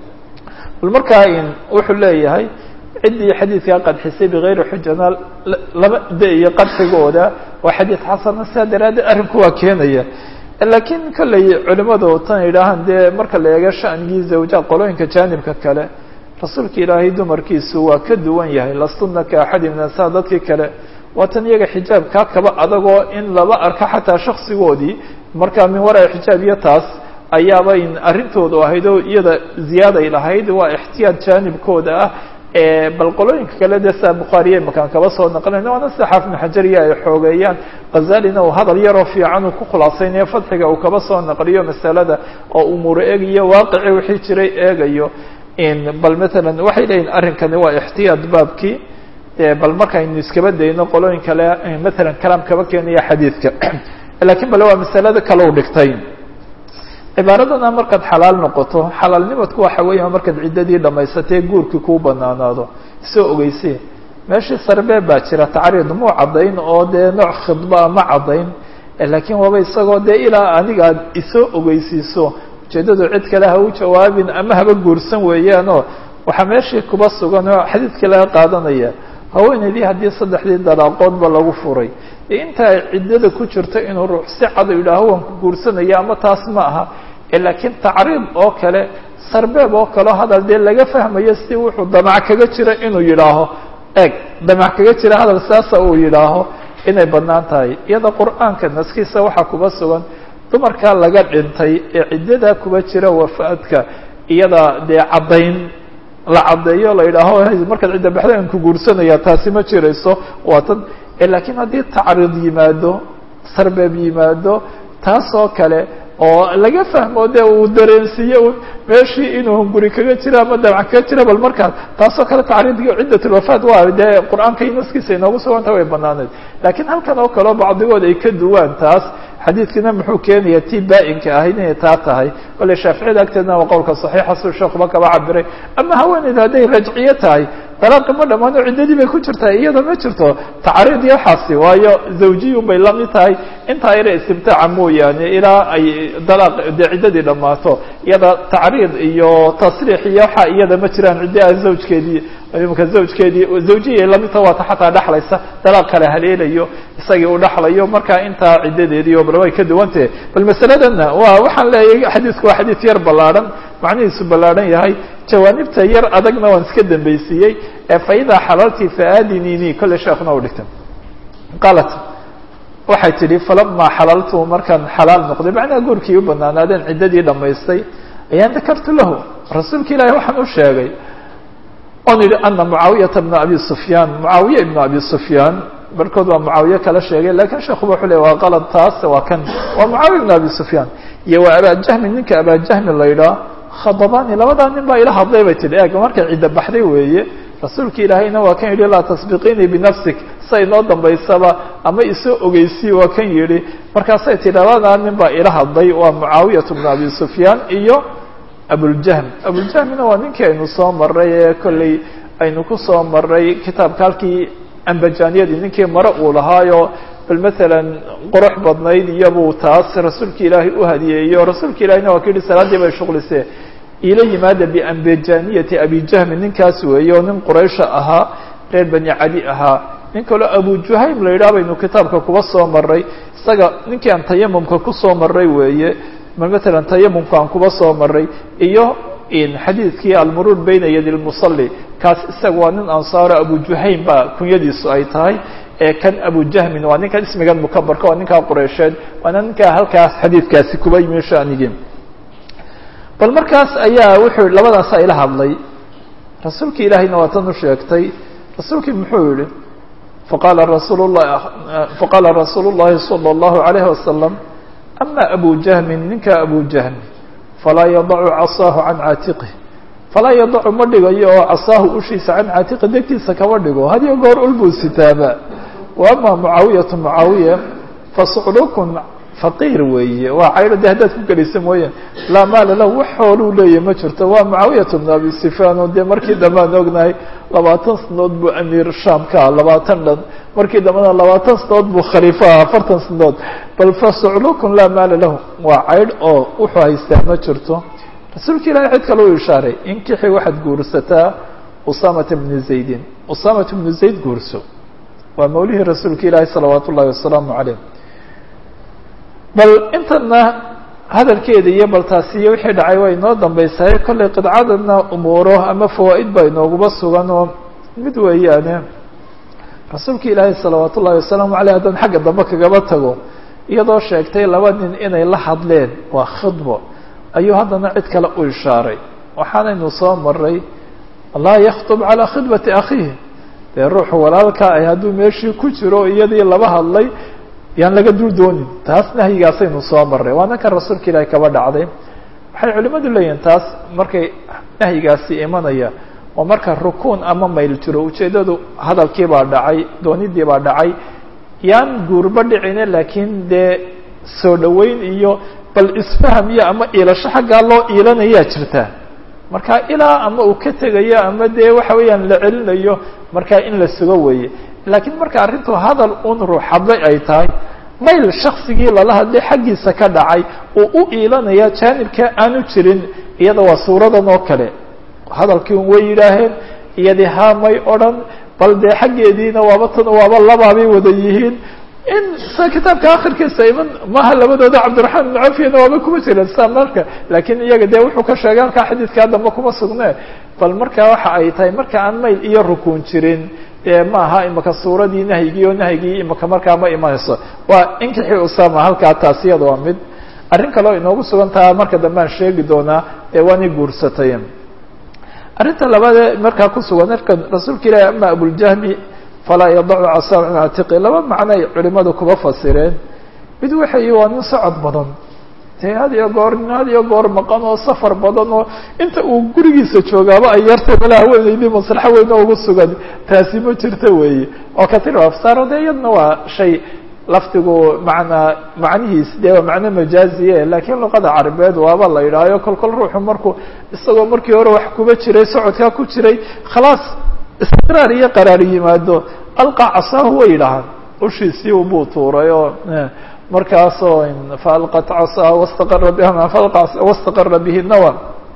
bal markaa wuxuu leeyahay ciddii xadiidkaa qadxisay bigayri xujana laba de iyo qadxigooda waa xadiid xasana sidaa daraaddeed arrinku waa keenaya laakiin kolley culimadu tan yidhaahaan dee marka la eego sha'nigii zawja qolooyinka jaanibka kale rasuulka ilaahay dumarkiisu waa ka duwan yahay lastunna ka axadi min ansaa dadkii kale waa tan iyaga xijaabkaa kaba adagoo in laba arko xataa shaksigoodii markaa min waraa xijaab iyo taas ayaaba arrintoodu ahayd oo iyada ziyaaday lahayd waa ixtiyaad jaanibkooda ah bal qolooyinka kale de saa bukhaariye makaan kaba soo naqlinayna waana sida xaafid ibnu xajariya ay xoogeeyaan khazalina uu hadal yaroo fiican uu ku khulaasaynayo fadxiga uu kaba soo naqliyo masalada oo umuuro eegayo waaqici wixii jiray eegayo bal matalan waxay leeyihin arrinkani waa ixtiyaad baabkii bal markaynu iskaba dayno qolooyin kale matalan kalaam kaba keenaya xadiidka lakiin bale waa masalada kalau dhigtay cibaaradana markaad xalaal noqoto xalaalnimadku waxa weeya markaad ciddadii dhamaysatee guurkii kuu banaanaado isoo ogeyse meeshii sarbee baa jira tacriid muu caddayn oo dee nooc khidbaa ma caddayn laakiin waaba isagoo dee ilaa aniga aad isoo ogeysiiso ujeeddadu cid kale ha u jawaabin ama haba guursan weeyaanoo waxaa meeshii kuba sugan oo xadiidkii laga qaadanaya haweeneydii haddii saddexdii dalaaqoodba lagu furay inta ay ciddada ku jirto inuu ruux si cad yidhaaho waan ku guursanaya ama taas ma aha laakiin tacriid oo kale sarbeeb oo kaleo hadal dee laga fahmayo si wuxuu damac kaga jira inuu yidhaaho eeg damac kaga jira hadal saasa uu yidhaaho inay bannaan tahay iyada qur-aanka naskiisa waxaa kuba sugan dumarkaa laga dhintay ee ciddadaa kuba jira wafaadka iyada dee caddayn la caddeeyo la yidhaaho markaad cidda baxda aan ku guursanaya taasi ma jirayso waa tan laakiin haddii tacriid yimaado sarbeeb yimaado taas oo kale oo laga fahmo de uu dareensiiye un meeshii inuu guri kaga jiro ama dabcan kaga jiro bal markaas taasoo kale tacriidkii ciddatulwafaat waa dee qur-aanka naskiisa inoogu suganta way banaaneed laakiin halkan oo kaleo bacdigood ay ka duwaan taas xadiidkina muxuu keenaya tii baa-inka ahayd inay taa tahay kole shaaficiyada agteedna waa qowlka saxiixa suu sheekuba kaba cabiray ama haweeneyda hadday rajciye tahay dalaaqi ma dhamaano ciddadii bay ku jirtaa iyada ma jirto tacriid iyo waxaasi waayo zawjiyun bay lamid tahay intaa ina istimtaaca mooyaane ilaa ay dalaaq dee ciddadii dhammaato iyada tacriid iyo tasriix iyo waxa iyada ma jiraan ciddi a zawjkeedii imika zawjkeedii zawjiyay lamidta waata xataa dhexlaysa dalaaq kale haleelayo isagii u dhexlayo marka intaa ciddadeedii oo bal way ka duwantahe bal masaladanna waa waxaan leeyahay xadiisku waa xadiis yar ballaadhan macnihiisu ballaadhan yahay jawaanibta yar adagna waan iska dambaysiiyey ee faidaa xalalti faadinini kolle sheekuna u dhigta qaalat waxay tidhi falamaa xalaltu markaan xalaal noqday macnaha guurkii u banaanaadeen ciddadii dhammaystay ayaan dakartu lahu rasuulka ilaahi waxaan u sheegay oon yidhi ana mucaawiyata bna abi sufyaan mucaawiya ibna abi sufyaan barkood waa mucaawiye kala sheegay lakiin sheekuba wuxuu le waa qalad taas waa kan waa mucaawiya ibna abi sufyaan iyo waa abaajahmi ninka abaajahmi la yidhaah khadabani labadaa nin baa ila hadlay bay tihi eeg markay cidda baxday weeye rasuulka ilaahayna waa kan yidhi laa tasbiqiinii binafsik sa inoo dambaysaba ama isoo ogeysii waa kan yidhi markaasay tihi labadaa nin baa ila hadlay waa mucaawiyatu bna abi sufyaan iyo abuljahm abuljahmina waa ninkii aynu soo maray ee kolley aynu ku soo maray kitaabka halkii ambajaniyadii ninkii mare uu lahaayo bal matalan qurux badnayd iyabuu taas rasuulka ilaahay u hadiyeeyo rasuulka ilahiyna waa ka yihi salaaddii bay shuqlisee ila yimaada biambajaniyati abijahmi ninkaas weeye oo nin quraysha ahaa reer bani cadi ahaa nin kaloo abu juhaym la yidhaha baynu kitaabka kuba soo maray isaga ninkii aan tayamumka kusoo maray weeye matalan tayamumka aan kuba soo maray iyo xadiidkii almuruur bayna yadi lmusalli kaas isaga waa nin ansaaro abu juhaym baa kunyadiisu ay tahay ee kan abu jahmin waa ninkan ismigan mukabarka waa ninkaa qureysheed waana ninkaa halkaas xadiidkaasi kuba yimi shanigii bal markaas ayaa wuxuu labadaasa ila hadlay rasuulki ilaahayna waa tan u sheegtay rasuulkii muxuu yihi faqaala rasuul lah faqaala rasuulu llahi salى اllahu alayhi wasalam ama abu jahmin ninka abu jahmi falaa yadacu casaahu can caatiqih falaa yadacu ma dhigayo oo casaahu ushiisa can caatiqi degtiisa kama dhigo hadiyo goor ulbuu sitaaba wa ama mucaawiyatu mucaawiya fasuclukun faqiir weeye waa cayro de haddaad ku gelisa mooyaan laa maala lahu wax xooluu leeyahy ma jirto waa mucaawiyatu bn abi sufyaan oo dee markii dambe aan ognahay labaatan sanadood buu amiir sham ka ah labaatan dhan markii dambena labaatan sanadood buu khaliifo ah afartan sanadood bal fasuclukun laa maala lahu waa caydh oo wuxuu haystaa ma jirto rasuulka ilahi cid kale u ishaaray inkixi waxaad guursataa usamata bni zaydin usamata bnu zayd guurso waa mawlihii rasuulka ilaahi salawaat ullahi wasalaamu caleyh bal intana hadalkeeda iyo bal taasiyo wixii dhacay waa inoo dambaysaye kollay qidcadana umuuro ama fawaa'id baa inooguba sugan oo mid weeyaane rasuulka ilaahi salawaat ullahi wasalaamu aleyh haddaan xagga dambe kagaba tago iyadoo sheegtay laba nin inay la hadleen waa khidbo ayuu haddana cid kale u ishaaray waxaanaynu soo maray laa yakhtub calaa khidbati akhiih dee ruuxu walaalka ay hadduu meeshii ku jiro iyadii laba hadlay yaan laga dul doonin taas nahyigaasaynu soo maray waana kan rasuulka ilaahi kaba dhacday waxay culimmadu leeyihin taas markay nahyigaasi imanaya oo marka rukuun ama mayl jiro ujeeddadu hadalkii baa dhacay doonidii baa dhacay yaan guurba dhicine laakiin dee soo dhoweyn iyo bal isfaham iyo ama iilasho xaggaa loo iilanayaa jirta marka ilaa ama uu ka tegayo ama dee waxa weeyaan la celinayo markaa in la sugo weeye laakiin marka arrintu hadal un ruux hadlay ay tahay mayl shaksigii lala hadlay xaggiisa ka dhacay uu u iilanaya jaanibka aanu jirin iyada waa suuradan oo kale hadalkii un way yidhaaheen iyadii haamay odhan bal dee xaggeediina waaba tan waaba labaabay wada yihiin in sa kitaabka akhirkiisa iman maha labadooda cabdiraxmaan ibn cafiyana waaba kuma jiran sa marka laakiin iyaga dee wuxuu ka sheegay halkaa xadiidkaa dambe kuma sugne bal marka waxa ay tahay marka aan mayl iyo rukuun jirin dee maaha imaka suuradii nahyigii oo nahyigii imaka markaa ma imanayso waa inkixii usama halkaa taas iyada waa mid arrin kaleo inoogu sugan taha marka dambe aan sheegi doonaa ee waani guursatay arrinta labaadee markaa ku sugan marka rasuulka ilaahi ama abuljahmi falaa yadacu casaa can atiqi laba macnoay culimadu kuba fasireen mid waxay waa nin socod badan dee had iyo goor nin had iyo goor maqan oo safar badan oo inta uu gurigiisa joogaaba ay yartay mala haweenaydii maslaxo weyne ugu sugan taasi ma jirta weeye oo katir afsaaro dee iyadna waa shay laftigu manaa macnihiis dee waa macno majaaziye laakiin luqada carabeed waaba la yidhaahayo kol kol ruuxu markuu isagoo markii hore wax kuba jiray socodkaa ku jiray khalaas istiqraar iyo qaraar yimaado alqa casaahu way yidhahaan ushiisii ubuu tuuray oo markaasoo faalqat casaa wastaqara biha wastaqara bihi nawa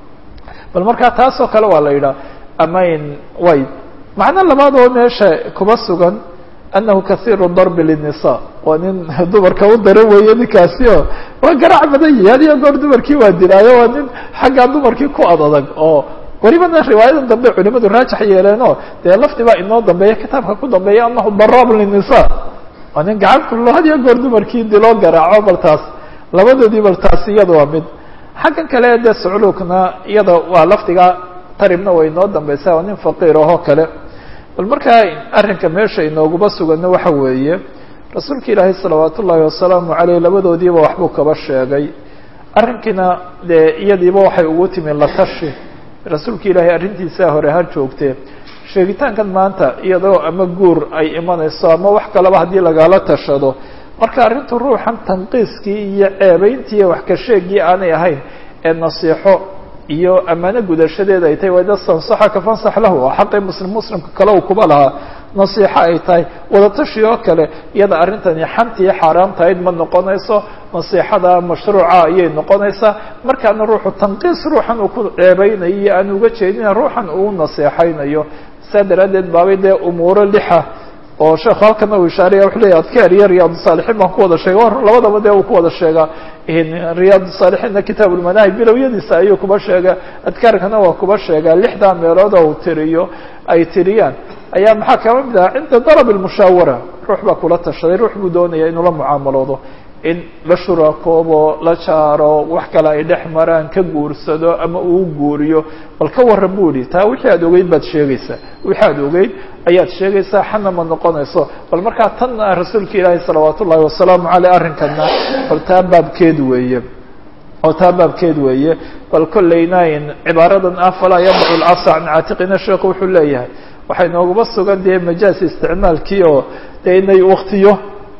bal markaa taasoo kale waa la yidhaha amayn way macno labaad oo meesha kuba sugan anahu kahiiru darbi linisa waa nin dumarka u dara weeye ninkaasi oo waa garaac badan yahi had iyo goor dumarkii waa dilaayo waa nin xaggaa dumarkii ku ad adag oo welibana riwaayadan dambe culimadu raajax yeeleenoo dee lafdi baa inoo dambeeya kitaabka ku dambeeya anahu daraab linisa waa nin gacan kullo had iyo goor dumarkii diloo garaaco bal taas labadoodii bal taas iyada waa mid xaggan kale dee sucluukna iyada waa lafdiga taribna way inoo dambeysa waa nin faqiir ahoo kale bal markaa arrinka meesha inooguba suganno waxa weeye rasuulka ilaahay salawaat ullaahi wasalaamu caleyh labadoodiiba waxbuu kaba sheegay arrinkiina dee iyadiiba waxay ugu timi latashi rasuulka ilaahay arrintiisaa hore ha joogtee sheegitaankan maanta iyadoo ama guur ay imanayso ama wax kaleba haddii lagala tashado marka arrintu ruuxan tanqiiskii iyo ceebeyntii wax ka sheegii aanay ahayn ee nasiixo iyo ammaano gudashadeeda ay tahay wada sansaxaka fansax lahu oo xaqii muslim muslimka kale uu kuba lahaa nasiixo ay tahay wadatashi oo kale iyada arrintani xantii xaaraamtahayd ma noqonayso nasiixada mashruuca ayay noqonaysaa markaana ruuxu tanqiis ruuxan uu ku ceebeynayo iyo aan uga jeedina ruuxan uu naseexaynayo saa daraaddeed baabay dee umuuro lixa oo sheekhu halkana uu ishaaraya wuxuu leeyahy adkaar iyo riyaad saalixiin baan ku wada sheega war labadaba dee uu ku wada sheegaa riyaad saalixiinna kitaab ulmanaahib bilowyadiisa ayuu kuba sheega adkaarkana waa kuba sheegaa lixdaa meelood oo uu tiriyo ay tiriyaan ayaa maxaa kaba mid aha cinda darab lmushaawara ruux baa kula tashaday ruux buu doonaya inuu la mucaamaloodo in la shurakoobo la jaaro wax kale ay dhex maraan ka guursado ama uu guuriyo bal ka warran bu ihi taa wixii aad ogeyd baad sheegaysaa wixii aad ogeyd ayaad sheegaysaa xana ma noqonayso bal markaa tanna rasuulka ilaahi salawaat ullahi wasalaamu caleyh arrinkana bal taa baabkeed weeye oo taa baabkeed weeye bal kollayna cibaaradan ah falaa yadcu lcasa can caatiqina sheekhu wuxuu leeyahay waxay nooguma sugan dee majaas isticmaalkii oo dee inay waktiyo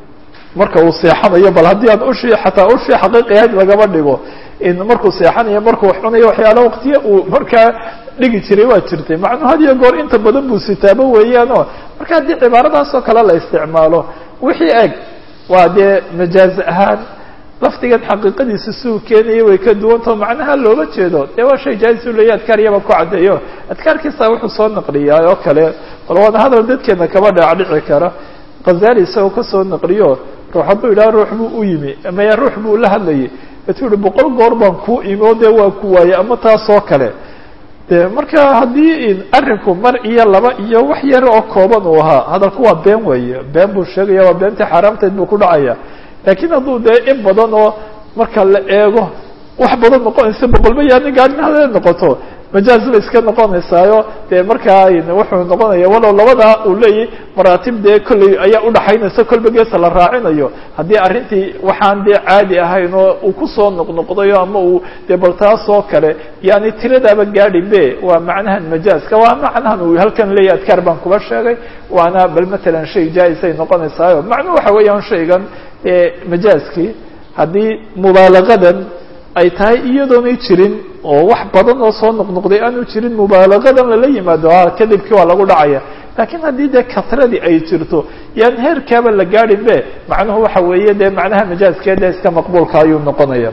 marka uu seexanayo bal haddii aan ushii xataa ushii xaqiiqiahayd lagaba dhigo in markuu seexanayo markuu wax cunayo waxyaala waktiya uu markaa dhigi jiray waa jirtay macnuu had iyo goor inta badan buu sitaabo weeyaanoo marka haddii cibaaradaasoo kale la isticmaalo wixii eg waa dee majaaz ahaan lafdigan xaqiiqadiisa siuu keenaya way ka duwantao macnaha looga jeedo dee waa shay jaaizuu leeya adkaariyaba ku caddeeyo adkaarkiisa wuxuu soo naqliyaa oo kale bal waana hadal dadkeena kaba dhaacdhici kara khazali isagoo kasoo naqliyo ruux hadduu yidhaha ruux buu u yimi maya ruux buu la hadlayay etuu yihi boqol goor baan kuu imi oo dee waa ku waayey ama taasoo kale de marka haddii arrinku mar iyo laba iyo wax yar oo kooban uu ahaa hadalku waa been weeye been buu sheegaya waa beentii xaaraamteed buu ku dhacaya laakiin hadduu dee in badan oo marka la eego wax badan noqonaysa boqolba yaani gaarin hadeed noqoto majaaz bay iska noqonaysaayo dee markaa wuxuu noqonaya walow labadaa uu leeyahy maraatib dee kolley ayaa udhaxaynaysa kolba geesa la raacinayo haddii arrintii waxaan dee caadi ahayn oo uu kusoo noqnoqdayo ama uu dee bal taasoo kale yani tiradaaba gaadi be waa macnahan majaaska waa macnahan uu halkan leeyahy adkaar baan kuba sheegay waana bal matalan shay jaa-isay noqonaysaayo macnuu waxa weeyaan shaygan majaaskii haddii mubaalagadan ay tahay iyadoonay jirin oo wax badan oo soo noqnoqday aanu jirin mubaalagadan lala yimaado a kadibkii waa lagu dhacaya laakiin haddii dee katradii ay jirto yaan heerkaaba la gaadhin be macnuhu waxa weeye dee macnaha majaaskee dee iska maqbuulka ayuu noqonaya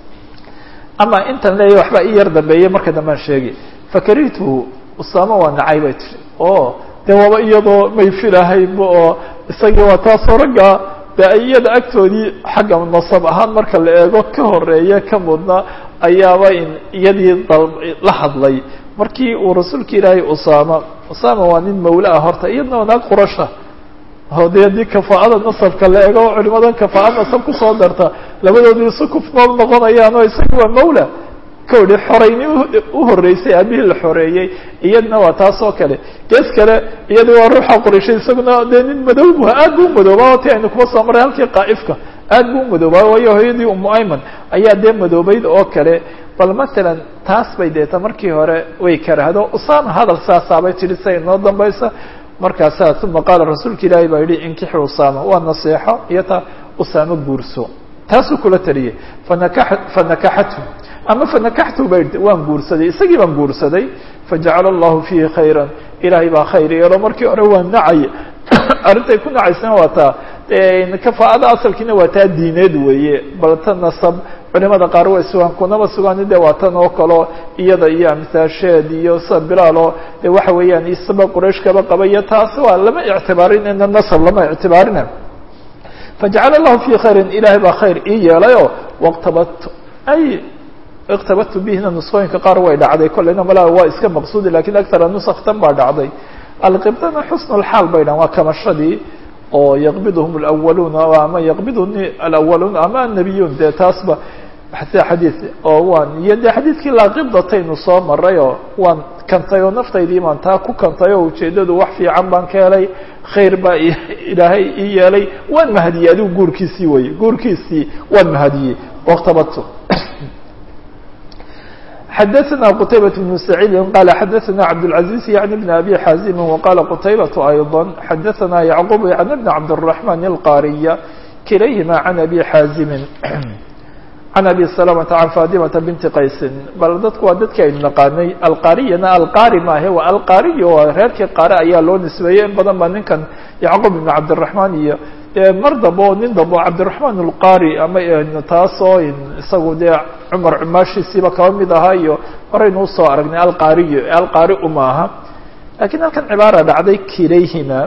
ama intan leeya waxbaa ii yar dambeeyey marka dambaan sheegi fakarituhu usaama waa nacay bay tiri o dee waaba iyadoo may filahaynba oo isagii waa taasoo ragga de iyada agtoodii xagga nasab ahaan marka la eego ka horeeya ka mudna ayaaba in iyadii la hadlay markii uu rasuulka ilaahay usaama usaama waa nin mawla ah horta iyadna waa naag qurasha oo dee haddii kafaa'ada nasabka la eego culimadan kafaa'ad nasab kusoo darta labadoodii isu kufnool noqonayaan oo isaga waa mawla kawdhi xorayni u horreysay aabihii la xoreeyey iyadna waa taas oo kale gees kale iyada waa ruuxa qorayshay isaguna dee nin madow bu aad bu umadoobaa oti aynu kuma soo maray halkii qaa'ifka aad bu umadoobaa waayo hooyadii umu ayman ayaa dee madoobeyd oo kale bal matalan taas bay deeta markii hore way karahdo usama hadal saasaabay tidhi say inoo dambaysa markaasaa uma qaala rasuulka ilaahi baa yihi inkixi usama waa naseexo iyo taa usaamo guurso taasuu kula taliyey fanaka fanakaxathu ama fanakaxtu ba yidhi waan guursaday isagii baan guursaday fajacala allahu fiihi khayra ilaahay baa khayr yeelo markii hore waa nacay arrintay ku nacaysana waa taa kafaa'ada asalkiina waa taa diineed weeye bal ta nasab culimada qaar way sugaan kunaba sugaan de waa tan oo kaleo iyada iyo amsaasheed iyo sa bilaalo de waxa weeyaan isaba quraysh kaba qaba iyo taas waa lama ictibaarinayna nasab lama ictibaarina fajacala allahu fii khayrin ilaahay baa khayr ii yeelayo waqtabadtu ay iqtabadtu bihina nusqooyinka qaar way dhacday kolleyna malaa waa iska maqsuudi lakin agtara nusakh tan baa dhacday alqibdana xusn lxaal bay dhahan waa kamashadii oo yaqbidhum اlأwaluuna ama yaqbiduni alأwaluun ama annabiyuun dee taasba sida xadiid oo waan iyo dee xadiidkii laaqibdataynu soo maray oo waan kantay oo naftaydii baan taa ku kantay oo ujeeddadu wax fiican baan ka helay khayr baa ilaahay ii yeelay waan mahadiyey adigu guurkiisii weye guurkiisii waan mahadiyey waqtabadtu xdثna qتaybة بن سعيid qال xdثna cبدالعزيز yعن بن أbي xاzim وqال qتaybة أيضا xdثna يعقوب عن بن cبدالرحمن القاriية kilayهima عن أbي xاzim عن أbي سلمة عن فاطمة بنت qaysi bal dadku waa dadki aynu naqaanay alqariyana alqari maahe waa alqariy oo reerkii qare ayaa loo nisbeeyey in badan ba ninkan yacqوب بن cبدالرحمن iyo mar dabo nin dabo cabdiraحman اlqari ama taasoo isagu dee cumar cumaashiisiiba kaba mid ahaa iyo horaynu usoo aragnay alqariyo alqari uma aha lakiin halkan cibaara dhacday kilayhima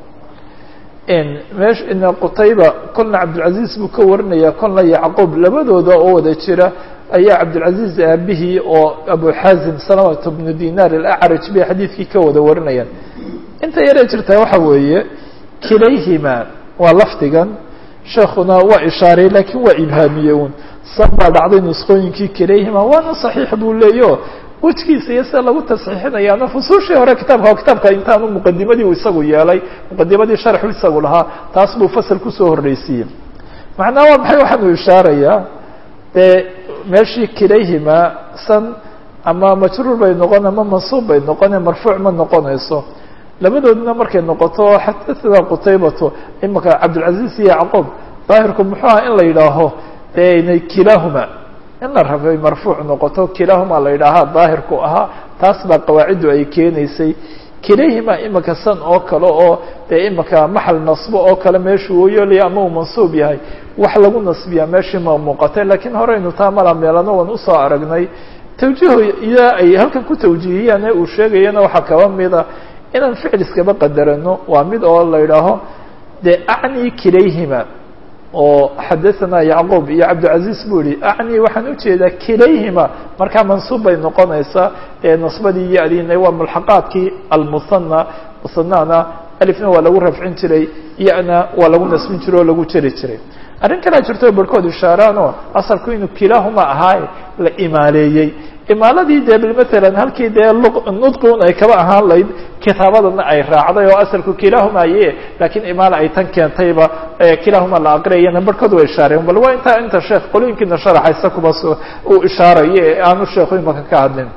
mesh qutayba kolna cabdilcaziz buu ka warinaya kolna yacquub labadooda oo wada jira ayaa cabdilcaziz aabihii oo abu xazim salamata bnu dinar alacraj bay xadiidkii ka wada warinayaan inta yaree jirtaa waxa weeye kilayhima waa lafdigan sheekuna waa ishaaray lakiin waa ibhaamiye un san baa dhacday nusqooyinkii kilayhima waana صaxiix buu leeyo wejkiisa iyo sida lagu tasxiixinayaana fusuushii hore kitaabka kitaabka intaanu muqadimadii u isagu yeelay muqadimadii sharxu isagu lahaa taas buu fasal kusoo horreysiiyey macnaha waa maxay waxaanu ishaarayaa dee meeshii kilayhima san ama majruur bay noqon ama mansuub bay noqone marfuuc ma noqonayso labadoodna markay noqoto xadaثna qutaybatu imaka cabdilcaziz iyo yacquub daahirku muxuu aha in la yidhaaho de kilahuma in la rabay marfuuc noqoto kilahuma la yidhaahaa daahirku ahaa taas baa qawaaciddu ay keenaysay kilayhima imaka san oo kale oo dee imaka maxal nasbo oo kale meeshuu ooyoolaya ama uu mansuub yahay wax lagu nasbiyaa meeshii ma muuqatay lakiin horeynu taa mala meelano waan usoo aragnay tawjiho iyo ay halkan ku tawjiihiyaan uu sheegayana waxaa kaba mida inaan ficil iskaba qadarano waa mid oo la yidhaaho de acni kilayhima oo xadaثana yacquub iyo cabdilcaziz buu yihi acni waxaan ujeedaa kilayhima markaa mansuub bay noqonaysaa ee nasbadii iyo adina waa mulxaqaadkii almuhana musanana alifna waa lagu rafcin jiray yana waa lagu nasbin jiray oo lagu jeri jiray arrin kalea jirto barhkood ishaaraan oo asalku inuu kilahuma ahaaye la imaaleeyey imaaladii dee matalan halkii dee nudqun ay kaba ahaan layd kitaabadana ay raacday oo asalku kilahuma aye lakiin imaala ay tan keentayba kilahuma la aqriyayana barhkood waa ishaareen bal waa intaa inta sheekh qolooyinkiina sharaxaysa kuba uu ishaarayo ee aanu sheekhu imaka ka hadlin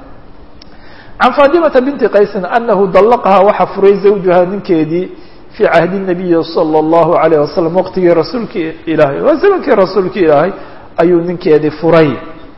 can fatimata binti qaysin anahu dallaqahaa waxa furay zawjuha ninkeedii fii cahdi nabiyi salى اllahu alayh wasalam waqtigii rasuulki ilaahay waa zamankii rasuulki ilaahay ayuu ninkeedii furay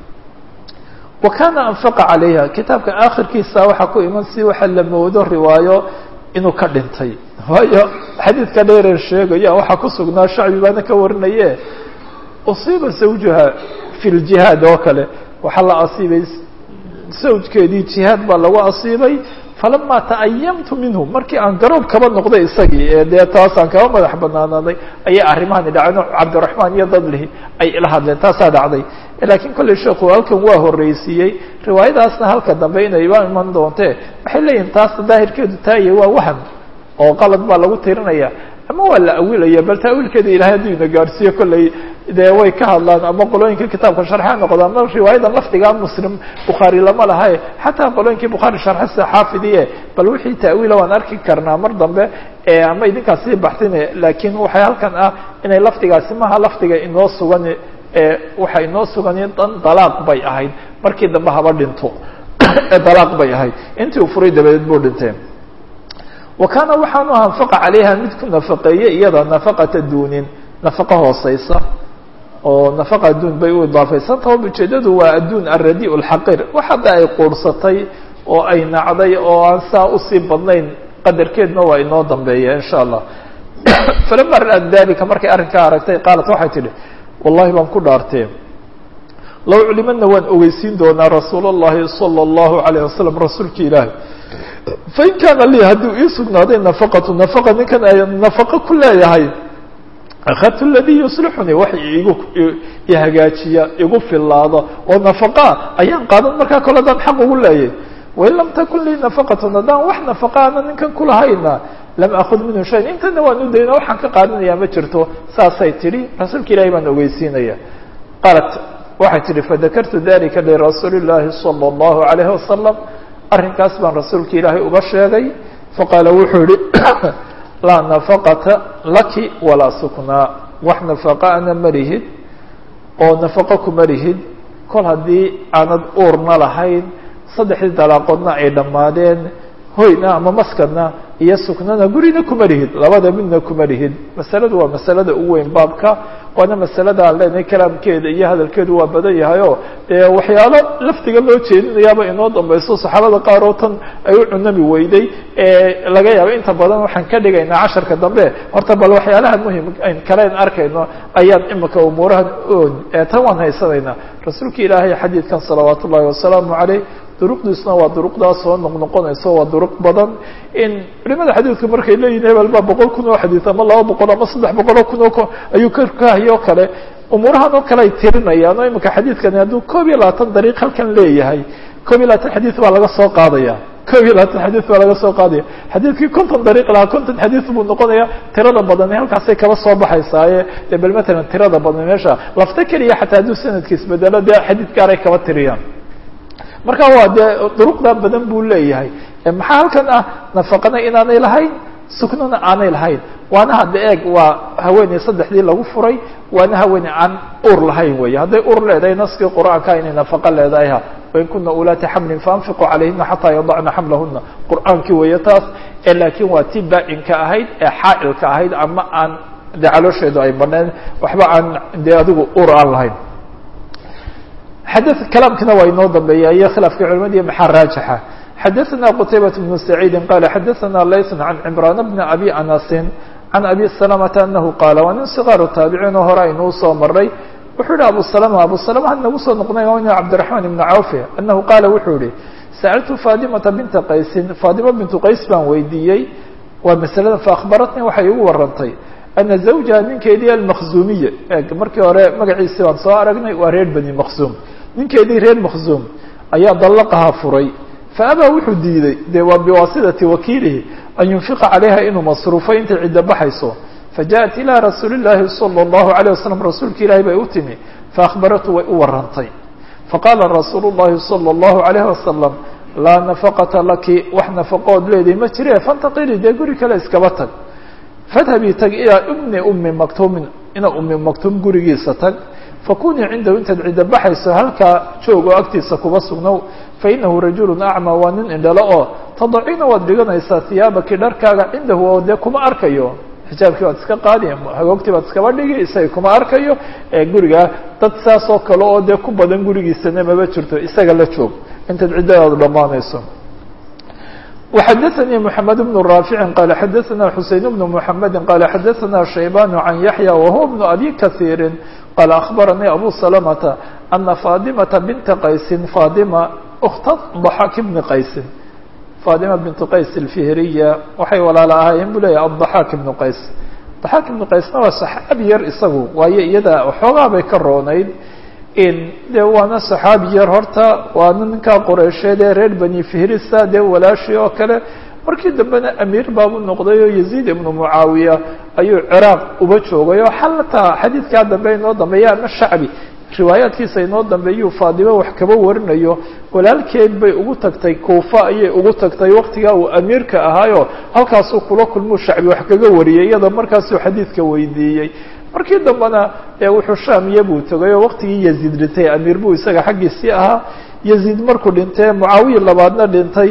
wa kana anfaqa calayha kitaabka akhirkiisa waxaa ku iman si waxa la moodo riwaayo inuu ka dhintay waayo xadiidka dheereen sheegaya waxaa ku sugnaa shacbi baana ka warinaye usiiba zawjuha fi ljihaad oo kale waxaa la asiibay zawjkeedii jihaad baa lagu asiibay falama ta'ayamtu minhu markii aan garoob kaba noqday isagii ee dee taasaan kaba madax banaanaaday ayay arrimahani dhaceen oo cabdiraxmaan iyo dadlihi ay ila hadleen taasaa dhacday lakiin kolley sheekhu halkan waa horreysiiyey riwaayadaasna halka dambe inayba iman doontee waxay leeyihin taas daahirkeedu taaye waa waham oo qalad baa lagu tirinaya ama waa la awilaya bal taawiilkeeda ilahay hadduu ina gaadhsiiyo kolley dee way ka hadlaan ama qolooyinka kitaabka sharxa noqdo ama riwaayada lafdiga muslim bukhaari lama lahae xataa qolooyinkii bukhaari sharxa sida xaafidiye bal wixii taawiila waan arki karnaa mar dambe ama idinkaas sii baxsine laakiin waxay halkan ah inay lafdigaasi maha lafdiga inoo sugan waxay inoo sugan dan dalaaq bay ahayd markii dambe haba dhinto dalaaq bay ahayd intii uu furay dabadeed buu dhintay wa kaana waxaanu anfaqa calayha mid ku nafaqeeye iyada nafaqata duunin nafaqo hooseysa oo nafaqa adduun bay u idaafaysantaha ujeedadu waa adduun aradi lxaqir wax hadda ay quursatay oo ay nacday oo aan saa usii badnayn qadarkeedna waa inoo dambeeya insha allah falama ra'at dalika markay arrinkaa aragtay qaalat waxay tidhi wallahi baan ku dhaartee low culimadna waan ogeysiin doonaa rasuul اllahi salى اllahu alayه wasalam rasuulki ilaahi fain kaana lii hadduu ii sugnaaday nafaqatu nafaqa ninkan ay nafaqo ku leeyahay akhadtu ladii yuslixunii wax igu ihagaajiya igu filaado oo nafaqa ayaan qaadan markaa kole adaan xaq ugu leeyay wain lam takun lii nafaqatun haddaan wax nafaqa ana ninkan kulahayna lam akud minhu shayan intana waan u dayna waxaan ka qaadanayaa ma jirto saasay tidhi rasuulka ilahi baan ogeysiinaya qaalat waxay tidhi fadakartu dalika lirasuuli llahi salى اllahu alayhi wasalam arrinkaas baan rasuulka ilaahay uga sheegay faqaala wuxuu yihi laa nafaqata laki walaa suknaa wax nafaqa ana malihid oo nafaqo kuma lihid kol haddii aanad uurna lahayn saddexdii dalaaqoodna ay dhammaadeen hoyna ama maskadna iyo suknana gurina kuma lihid labada midna kuma lihid masaladu waa masalada ugu weyn baabka waana masalada aan leenahay kalaamkeeda iyo hadalkeedu waa badan yahay oo dee waxyaalo laftiga loo jeedinayaaba inoo dambayso saxaabada qaar oo tan ay u cunami weyday laga yaabo inta badan waxaan ka dhigaynaa casharka dambe horta bal waxyaalaha muhim kaleen arkayno ayaan imika umuurahan oon tan waan haysanaynaa rasuulka ilaahay xadiidkan salawaat ullahi wasalaamu caleyh duruqdiisna waa duruqdaas soo noqnoqonayso waa duruq badan in culimada xadiidku markay leeyihin hebel baa boqol kun oo xadiid ama laba boqol ama saddex boqol oo kun oo ayuu kakahayoo kale umuurahan oo kale ay tirinayaan oo imika xadiidkani hadduu koob iyo labaatan dariiq halkan leeyahay koob iyo labaatan xadiid baa laga soo qaadaya koob iyo labaatan xadiid baa laga soo qaadaya xadiidkii konton dariiq lahaa konton xadiid buu noqonaya tirada badani halkaasay kaba soo baxaysaaye dee bal matalan tirada badan meesha lafta keliya xataa hadduu sanadkiis bedelo dee xadiid gaaray kaba tiriyaan marka waa dee duruqda badan buu leeyahay maxaa halkan ah nafaqana inaanay lahayn suknana aanay lahayn waana hadda eeg waa haweeney saddexdii lagu furay waana haweeney aan ur lahayn wey hadday ur leedahay naskii qur'aanka inay nafaqo leedahay ha wain kuna ulaati xamlin faanfiquu calayhina xataa yadacna xamlahuna qur'aankii weeye taas ee laakiin waa tii baa-inka ahayd ee xaa'ilka ahayd ama aan dee caloosheedu ay baneen waxba aan dee adigu ur aan lahayn xadث kalaamkina waa inoo dambeeya iyo khilaafka culimadi maxaa raajixa xadaثna qtaybaة بن سacيidi qala xadaثna layث عan cمraan بn abi anasi عan abi سلمةa anahu qaala waa nin صغaaru taabiciin oo hore aynuu soo maray wuxuu yihi abu سلمة abu سلمة had nagu soo noqnay n cabdiرaحman بn cawf anahu qaala wuxuu yihi sأltu faadimaةa binta qaysin faadima bintu qays baan weydiiyey waa maslada faأkhbaratnii waxay igu warantay ana zawjaha ninkeedii almakzuumiye markii hore magaciisi baan soo aragnay waa reer bani makzuum ninkeedii reer makzuum ayaa dallaqaha furay faabaa wuxuu diiday dee waa biwaasidati wakiilihi an yunfiqa calayha inuu masruufo intay ciddo baxayso fajaءat ilaa rasuuli llaahi salى اllahu عalيه wasalam rasuulka ilaahi bay u timi faأkhbaratu way u warantay faqaala rasuulu llahi salى اllahu عalayh wasalam laa nafaqata laki wax nafaqood leeday ma jire fantaqili dee guri kale iskaba tag fadhabii tag ilaa ibni umi maktuumin ina umi maktuum gurigiisa tag fakunii cindahu intaad ciddo baxayso halkaa joog oo agtiisa kuba sugnow fainahu rajulu acmaa waa nin indhalo oo tadacina waad dhiganaysaa hiyaabaki dharkaaga cindahu oo dee kuma arkayo xijaabkii baad iska qaadi hagoogtii baad iskaba dhigi isaga kuma arkayo ee gurigaa dad saas oo kale oo dee ku badan gurigiisana maba jirto isaga la joog intaad ciddadaadu dhammaanayso وxdثnي محمد بن رافع قال xdثna حuسين بن محمد قال xdثna شhيبان عن يحيى وهو بن أbي كثير قال أخبرني أبو سلمة أن فاطمة بنت qaيس فاطمة أخت ضحاك بن qaيس فاطمة بنت qaيس الفهرية waxay walaala ahaayeen bu leya الضحاك بن qaيس ضحاك بن qaيسna waa صحaabi yar isagu waayo iyada xoogaa bay ka roonayd de waana صaxaabi yar horta waana ninkaa qoreysheed ee reer bani fihrisa dee walaashii oo kale markii dambena amiir baabu noqday oo yaziid ibnu mucaawiya ayuu ciraaq uba joogay oo xalataa xadiidkaa dambe inoo dambeeya ama shacbi riwaayaadkiisa inoo dambeeyuu faadimo wax kaba warinayo walaalkeed bay ugu tagtay kuufa ayay ugu tagtay waktigaa uu amiirka ahaayo halkaasuu kula kulmuu shacbi wax kaga wariyay iyada markaasuu xadiidka weydiiyey markii dambena ee wuxuu shaamiya buu tegay oo waktigii yaziid dhintay amiir buu isaga xaggiisii ahaa yaziid markuu dhintay mucaawiya labaadna dhintay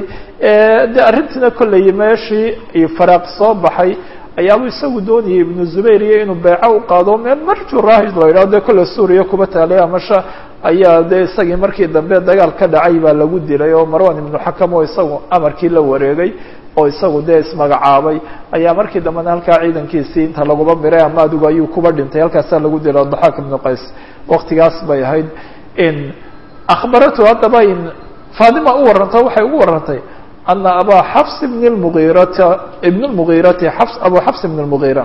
de arrintiina kolley meeshii faraaq soo baxay ayaabuu isagu doonayay ibnu zubayr iyo inuu beeco u qaado meel marju raahid la yidhaho dee kolle suuriya kuba taalay amasha ayaa dee isagii markii dambe dagaal ka dhacay baa lagu dilay oo marwan ibnu xakam oo isagu amarkii la wareegay oo isagu dee ismagacaabay ayaa markii dambena halkaa ciidankiisii inta laguba miray ama adigu ayuu kuba dhintay halkaasaa lagu dilay daxaak ibnu qays waktigaas bay ahayd in akhbaratu haddaba in faadima u warranta waxay ugu warrantay ana abaa xafs bn lmugiirata ibn lmugiirati xafs abu xafs ibn lmugiira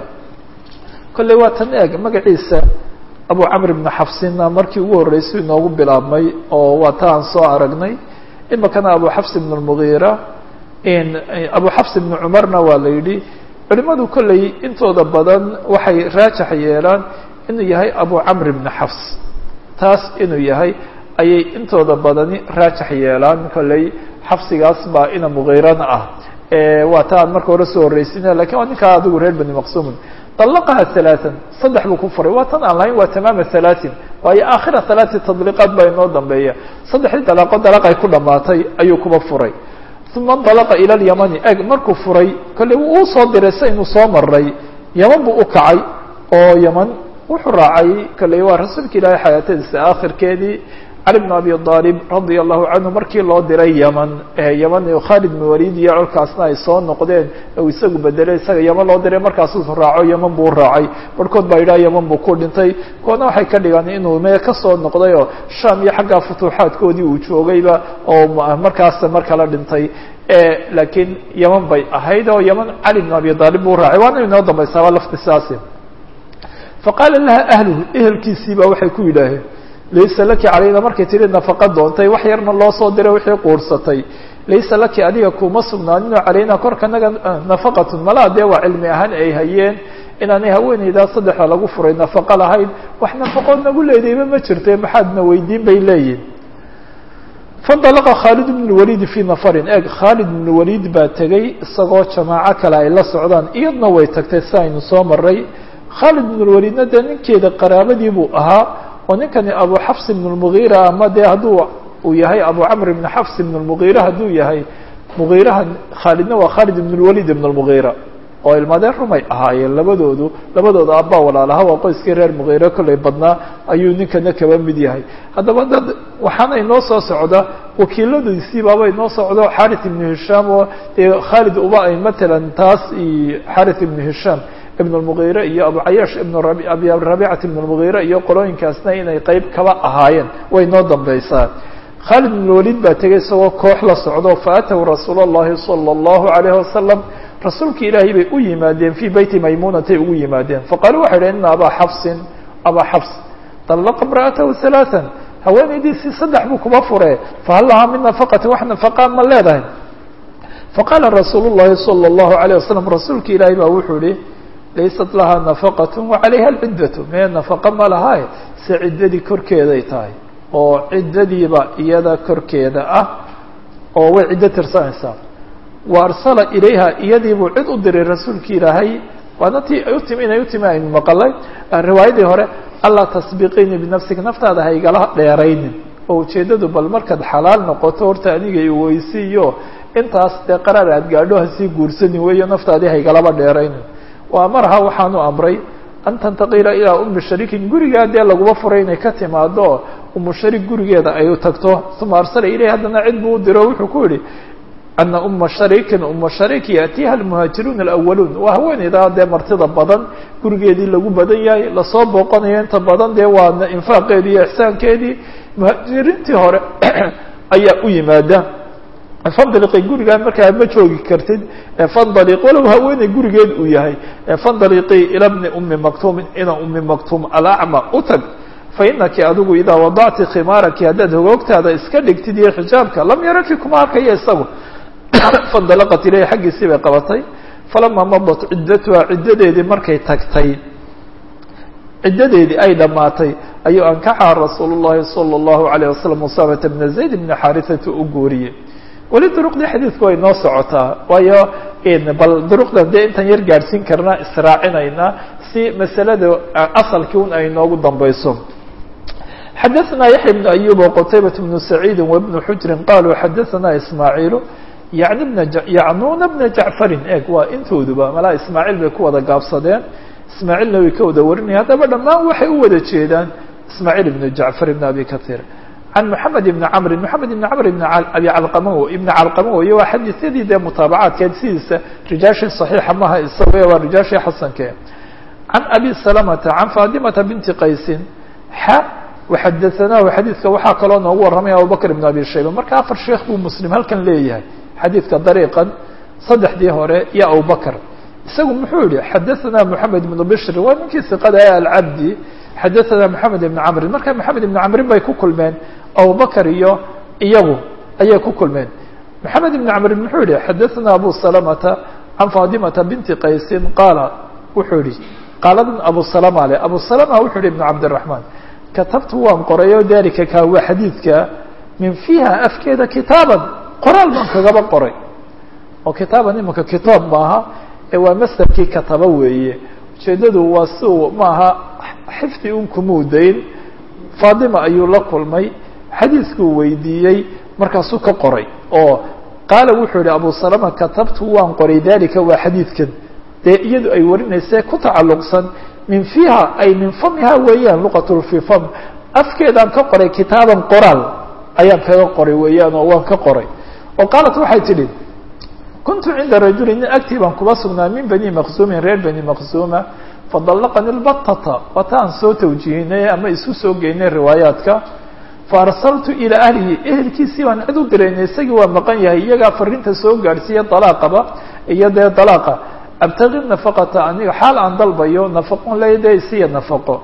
kolley waa tan eeg magaciisa abu camr ibn xafsina markii ugu horreysay inoogu bilaabmay oo waa ta aan soo aragnay imikana abu xafs ibn lmugiira in abu xafs ibn cumarna waa la yidhi culimadu kolley intooda badan waxay raajax yeelaan inuu yahay abu camr ibn xafs taas inuu yahay ayay intooda badani raajax yeelaan kolley xafsigaas baa ina mugiirana ah waa ta aan marka hore soo horreysina lakin waa ninkaa adigu reer bani maqsumin طلqha ثaلاثا saddex buu ku furay waa tan aan lahayn waa tamaama ثaلaaثin waayo aakhira ثaلaaثi تadliqaad baa inoo dambeeya saddexdii dalaaqo dalaqay ku dhamaatay ayuu kuba furay uma انطلqa ilى الymani eg markuu furay kolley uu soo diray sa inuu soo maray yaman buu u kacay oo yaman wuxuu raacay kolley waa rasuulka ilaahay xayaatadiisa aakhirkeedii cali bn abi aalib radia allahu canhu markii loo diray yeman yeman khalid bn walid iyo colkaasna ay soo noqdeen u isagu bedelay isaga yeman loo diray markaasuu raaco yeman buu raacay barhkood baa yidhaha yeman buu ku dhintay kuwana waxay ka dhigaan inuu mee kasoo noqday oo sham iyo xaggaa futuuxaadkoodii uu joogayba oo markaas mar kala dhintay laakiin yeman bay ahayd oo yeman cali bn abi aalib buu raacay waana inoo dambaysaaba lafti saasi faqaala laha ahluhu ehelkiisii baa waxay ku yidhaaheen laysa laki calayna markay tihi nafaqa doontay wax yarna loo soo diray wixii quursatay laysa laki adiga kuma sugnaaninoo calayna korkanaga nafaqatun malaa dee waa cilmi ahaan ay hayeen inaanay haweeneydaa saddexda lagu furay nafaqo lahayd wax nafaqood nagu leedayba ma jirte maxaadna weydiin bay leeyihin fandalaqa khaalid bn lwaliid fii nafarin eeg khaalid bn waliid baa tegey isagoo jamaaco kale ay la socdaan iyadna way tagtay si aynu soo maray khaalid bn lwaliidna dee ninkeeda qaraabadii buu ahaa oo ninkani abu xafs ibn lmugiira ama dee hadduu uu yahay abu camr ibn xafs ibn lmugiira hadduu yahay mugiiraha khaalidna waa khaalid ibn lwalid ibn lmugiira oo ilmadeen rumay ahaayeen labadoodu labadooda abbaa walaalaha waa qoyskii reer mugiire kollay badnaa ayuu ninkana kaba mid yahay haddaba dad waxaana inoo soo socda wakiiladiisii baaba inoo socdo xarith ibnu hishaam oo dee khaalid uba ay matalan taas iyo xarith ibnu hishaam ibn lmugiire iyo abu cayaash ibn abi rabicat ibn lmugiire iyo qolooyinkaasna inay qeyb kaba ahaayeen way noo dambaysaa khaalid ibn walid baa tegay isagoo koox la socdo faatahu rasuul اllahi salى اllahu alayh wasalam rasuulka ilaahay bay u yimaadeen fii beyti maymunatay ugu yimaadeen faqaaluu waxay dhahn ina abaa xafsin abaa xafs طalaqa imra'atahu ثalaaثa haweenaydiisii saddex buu kuba fure fahal lahaa min nafaqati wax nafaqa ma leedahay faqaala rasuul الlahi salى الlahu عalيه wasalam rasuulka ilaahay baa wuxuu yihi laysat lahaa nafaqat wacalayha alciddatu mee nafaqa ma lahae se ciddadii korkeeday tahay oo ciddadiiba iyada korkeeda ah oo way ciddo tirsanaysaa wa arsala ilayha iyadiibuu cid u diray rasuulki ilaahay waana tii ay utimi inay utimi aynu maqalay riwaayadii hore allaa tasbiqiini binafsika naftaada ha igala dheeraynin oo ujeeddadu bal markaad xalaal noqoto horta aniga iweysiiyo intaas dee qaraar aad gaadho hasii guursani weeyo naftaadii ha igalaba dheeraynin wa amaraha waxaanu amray an tantaqila ilaa umi shariikin gurigaa dee laguma furay inay ka timaado umu sharik gurigeeda ay u tagto uma arsala ilayh haddana cid buu u diro wuxuu ku yihi ana uma shariikin uma shariik yaatiiha almuhaajiruuna alawaluun waa haweeneydaa dee martida badan gurigeedii lagu badan yahay lasoo booqanayo inta badan dee waa infaaqeedii iyo ixsaankeedii muhaajiriintii hore ayaa u yimaada fandaliqi gurigaa markaa ma joogi kartid fandaliq walow haweeney gurigeed uu yahay fandaliqii ila bni umi maktuumin ina umi maktuum alacma u tag fainaki adigu idaa wadacti khimaaraki haddaad hogoogtaada iska dhigtid iyo xijaabka lam yaraki kuma arkayo isagu fandalaqat ilayhi xaggiisii bay qabatay falamaa madat ciddatuha ciddadeedii markay tagtay ciddadeedii ay dhammaatay ayuu ankaxaha rasuulu llahi salى اllahu alayه wasalam usaamata bna zayd bna xarisata u guuriyey weli duruqdii xadiidku way noo socotaa waayo bal duruqdan dee intaan yar gaadhsiin karnaa israacinaynaa si masalada asalkii un ay noogu dambayso xadaثna yaحya بن أyub وqtaybaة بن سacيidi وبن xujri qaluu xadaثna ismaaعiilu yani bna yacnuuna bna jacfarin eg waa intooduba malaa ismaaعiil bay ku wada gaabsadeen ismaaعiilna way ka wada warinaya haddaba dhammaan waxay u wada jeedaan ismaaعiil بn jacfar بn abi kaثيir can mحamed بn cmri mحamed بn cmr بn abi calqama ibn calqama wey waa xadiisyadii dee mutaabacaadkeed sidiisa rijaashii صaxiixa maha isaga waa rijaashii xasanke can abi salamata can faadimata binti qaysin xa waxadaanaahu xadiidka waxaa kaloo noogu warramaya abubakr ibn abi shayba marka afar sheekh buu muslim halkan leeyahay xadiidka dariiqan saddexdii hore iyo abubakr isagu muxuu yihi xadaanaa moxamed ibnu bishri waa ninkii siqada ee alcabdi xadaanaa moxamed ibni camrin marka moxamed ibni camrin bay ku kulmeen abubakr iyo iyagu ayay ku kulmeen moxamed ibni camrin muxuu yihi xadaanaa abu salamata can faadimata binti qaysin qaala wuxuu yihi qaaladan abu salama le abu salama wuxuu yihi ibn cabdiraxmaan katabtu waan qorayo dalika kaa waa xadiidka min fiiha afkeeda kitaaban qoraal baan kagaba qoray oo kitaaban imanka kitaab maaha ee waa masderkii kataba weeye ujeedadu waa si uu maaha xifdi un kumuudayn faadima ayuu la kulmay xadiiskuu weydiiyey markaasuu ka qoray oo qaala wuxuu yihi abu salama katabtu waan qoray dalika waa xadiidkan dee iyadu ay warinayse ku tacalluqsan min fiiha ay min famiha weeyaan luqatul fi fam afkeedaan ka qoray kitaaban qoraal ayaan kaga qoray weeyaan oo waan ka qoray oo qaalat waxay tidhi kuntu cinda rajuli nin agtii baan kuba sugnaa min bani maqsuumin reer bani maqsuuma fadallaqani lbatata waata aan soo tawjihinay ama isu soo geynay riwaayaadka faarsaltu ilaa ahlihi ehelkiisii baan cid u diraynay isagii waa maqan yahay iyagaa fariinta soo gaadhsiiya dalaaqaba iyo dee dalaaqa abtagi nafaqata aniga xaal aan dalbayo nafaqon leyde isiya nafaqo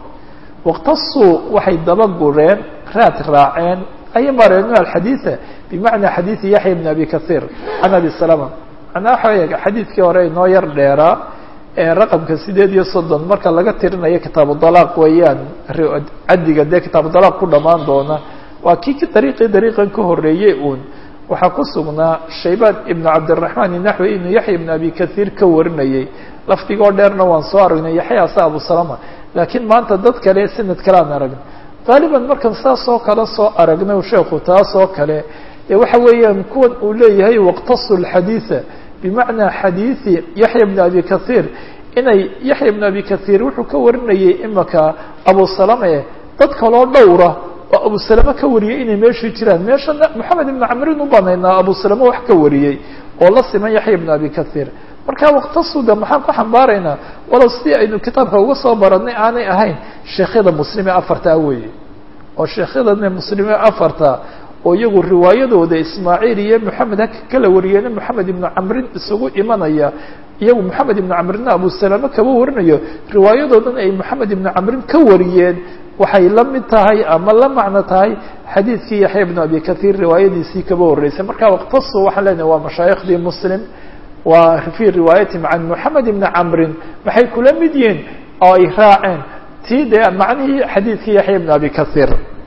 waqtasuu waxay daba gureen raad raaceen ay mareeno alxadiida bimacnaa xadiidi yaxya bn abi kahiir can abi salama manaa waxa xadiidkii hore inoo yar dheeraa ee raqamka sideed iyo soddon marka laga tirinayo kitaabu dalaaq weeyaan caddiga dee kitaabu dalaaq ku dhammaan doona waa kii dariiqii dariiqan ka horeeyey uun waxaa ku sugnaa shaybaan ibnu cabdiraxmaan inaxwi inuu yaxya ibn abi kahiir ka warinayey lafdigoo dheerna waan soo aragnay yaxyaasa abu salama laakiin maanta dad kale sanad kale aan aragna qaaliban markaan saas oo kale soo aragnay sheekhu taas oo kale ee waxa weeyaan kuwan uu leeyahay waqtasu lxadiida bimacnaa xadiidi yaxya bn abi kahiir inay yaxya bn abi kahiir wuxuu ka warinayay imaka abu salame dad kaloo dhowra oo abu salame ka wariyey inay meeshii jiraan meeshana moxamed ibnu camrin u banaynaa abu salame wax ka wariyey oo la siman yaxya bn abi kahiir marka waqtasuda maxaan ku xambaaraynaa walow sidii aynu kitaabka uga soo baranay aanay ahayn sheekhyada muslime afartaa weeye oo sheekhyadane muslime afarta oo iyagu riwaayadooda ismaaciil iyo moxamed haka kala wariyeena moxamed ibnu camrin isugu imanaya iyagu moxamed ibnu camrinna abu salame kaba warinayo riwaayadoodan ay moxamed ibnu camrin ka wariyeen waxay la mid tahay ama la macno tahay xadiidkii yaxya bnu abi kahiir riwaayadiisii kaba horreysay marka waqtasu waxaan leenahay waa mashaayikhdii muslim waa fii riwaayatihim can moxamed ibni camrin maxay kula mid yihiin oo ay raaceen tii dee macnihii xadiidkii yaxya bn abi kahiir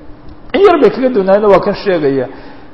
in yar bay kaga dunaayna waa kan sheegaya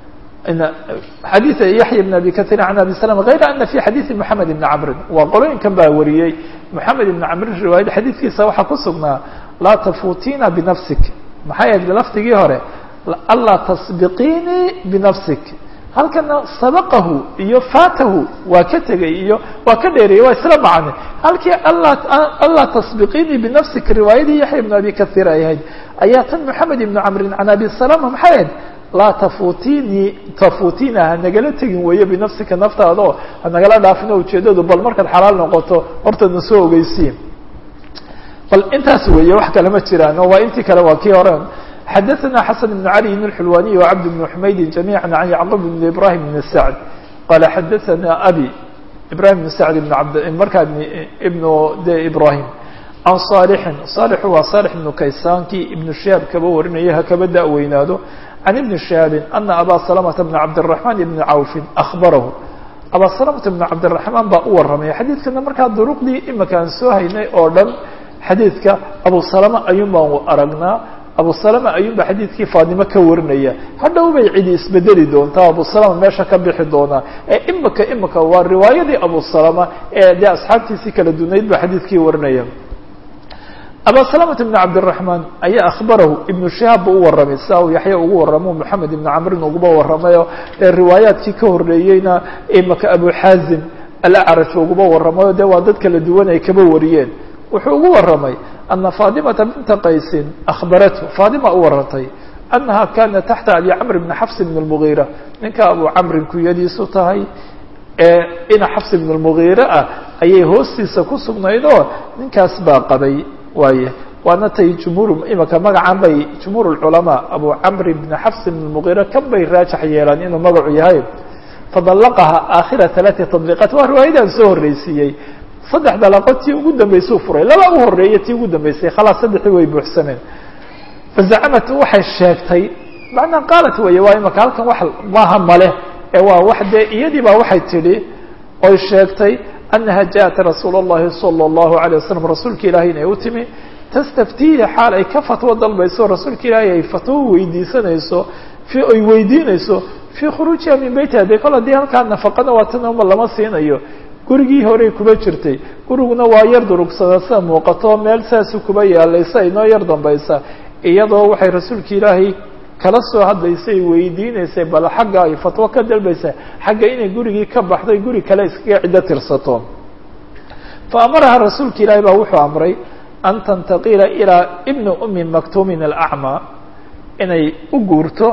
xadiid yaxya bn abi kahiir can abi salama hayra ana fi xadiidi moxamed ibni camrin waa qolooyinkan baa wariyey moxamed ibni camrin riwaayad xadiidkiisa waxaa ku sugnaa laa tafuutina binafsik maxay ahayd lafdigii hore anlaa tasbiqiinii binafsik halkana sabaqahu iyo faatahu waa ka tegay iyo waa ka dheereeyey waa isla macne halkii anlaa tasbiqiinii binafsik riwaayadii yaxya ibn abi kahiir ay ahayd ayaa tan moxamed ibnu camrin can abi salama maxay ahayd laa tafuutinii tafuutina hanagala tegin weeye binafsika naftaada oo hanagala dhaafino ujeedadu bal markaad xalaal noqoto hortadna soo ogeysiin bal intaas weeye wax kale ma jiraan oo waa intii kale waa kii hore xadaثna xasan بn عali بn الxulwaniي وcabd بn xmaydi جamيعا عan yعqub بn ibrahim بn sacd qala xadaثna abi ibrahim بn sacd bn abd markaa ibn de ibrahim can صaalixin صaalixu waa صaalix ibnu kaysaankii ibnu shihaab kaba warinaya hakaba da-weynaado can ibni shihaabin ana abaa salamata bna cabdالرaحman ibni cawfin akhbarahu abasalamata bnu cabdiraxmaan baa u warramaya xadiidkana markaa duruqdii imika aan soo haynay oo dhan xadiidka abu salama ayuun baan aragnaa abu salama ayuun baa xadiidkii faadimo ka warinaya hadhow bay cidi isbedeli doontaa abu salama meesha ka bixi doonaa ee imika imika waa riwaayadii abu salama ee dee asxaabtiisii kala dunayd baa xadiidkii warinaya aba salamata bn cabdiraxmaan ayaa akhbarahu ibnu shihaab buu u warramay sia uu yaxya ugu warramo moxamed ibnu camrin uguba warramayo ee riwaayaadkii ka horreeyeyna imaka abu xaazim alacraj uguba warramayo dee waa dad kala duwan ay kaba wariyeen wuxuu ugu warramay ana faadimata binta qaysin akhbarathu faadima u warantay annaha kana taxta abi camr bni xafs bn lmugiira ninka abu camrin kuyadiisu tahay ee ina xafs bn lmugiire ah ayay hoostiisa ku sugnayd oo ninkaas baa qabay waaye waana tay jumhuur imika magacan bay jumhuur culamaa abu camr bni xafs bn mugiira kan bay raajax yeelaan inuu magacu yahay fadallaqaha aakhira alaati tadliiqaat waa riwaayadaan soo horreysiiyey saddex dalaqo tii ugu dambaysuu furay laba u horeeya tii ugu dambaysay khalaas saddexii way buuxsameen fazacamat waxay sheegtay macnaa qaalat weeye waa imika halkan wax maaha male ee waa wax dee iyadii baa waxay tidhi oy sheegtay أنها جاءت رsuuل اللhi صلى الله عليه وسلم رasuulka ilahi inay u timi تstftihi xaal ay ka fatwo dalbayso rasuulka ilaahi ay fatwo weydiisanayso ay weydiinayso في kخروجiha min beytiha de kol hadii halkaa نafaqana waa tan uma lama siinayo gurigii horey kuba jirtay guriguna waa yar durugsada sida muuqato meel saasu kuba yaalaysa inoo yar dambaysa iyadoo waxay rasuulka ilaahay kala soo hadlaysay weydiinaysay bal xagga ay fatwo ka dalbaysa xagga inay gurigii ka baxday guri kale iskaga ciddo tirsato fa amaraha rasuulka ilaahi baa wuxuu amray an tantaqila ilaa ibni umi maktuumin alacmaa inay u guurto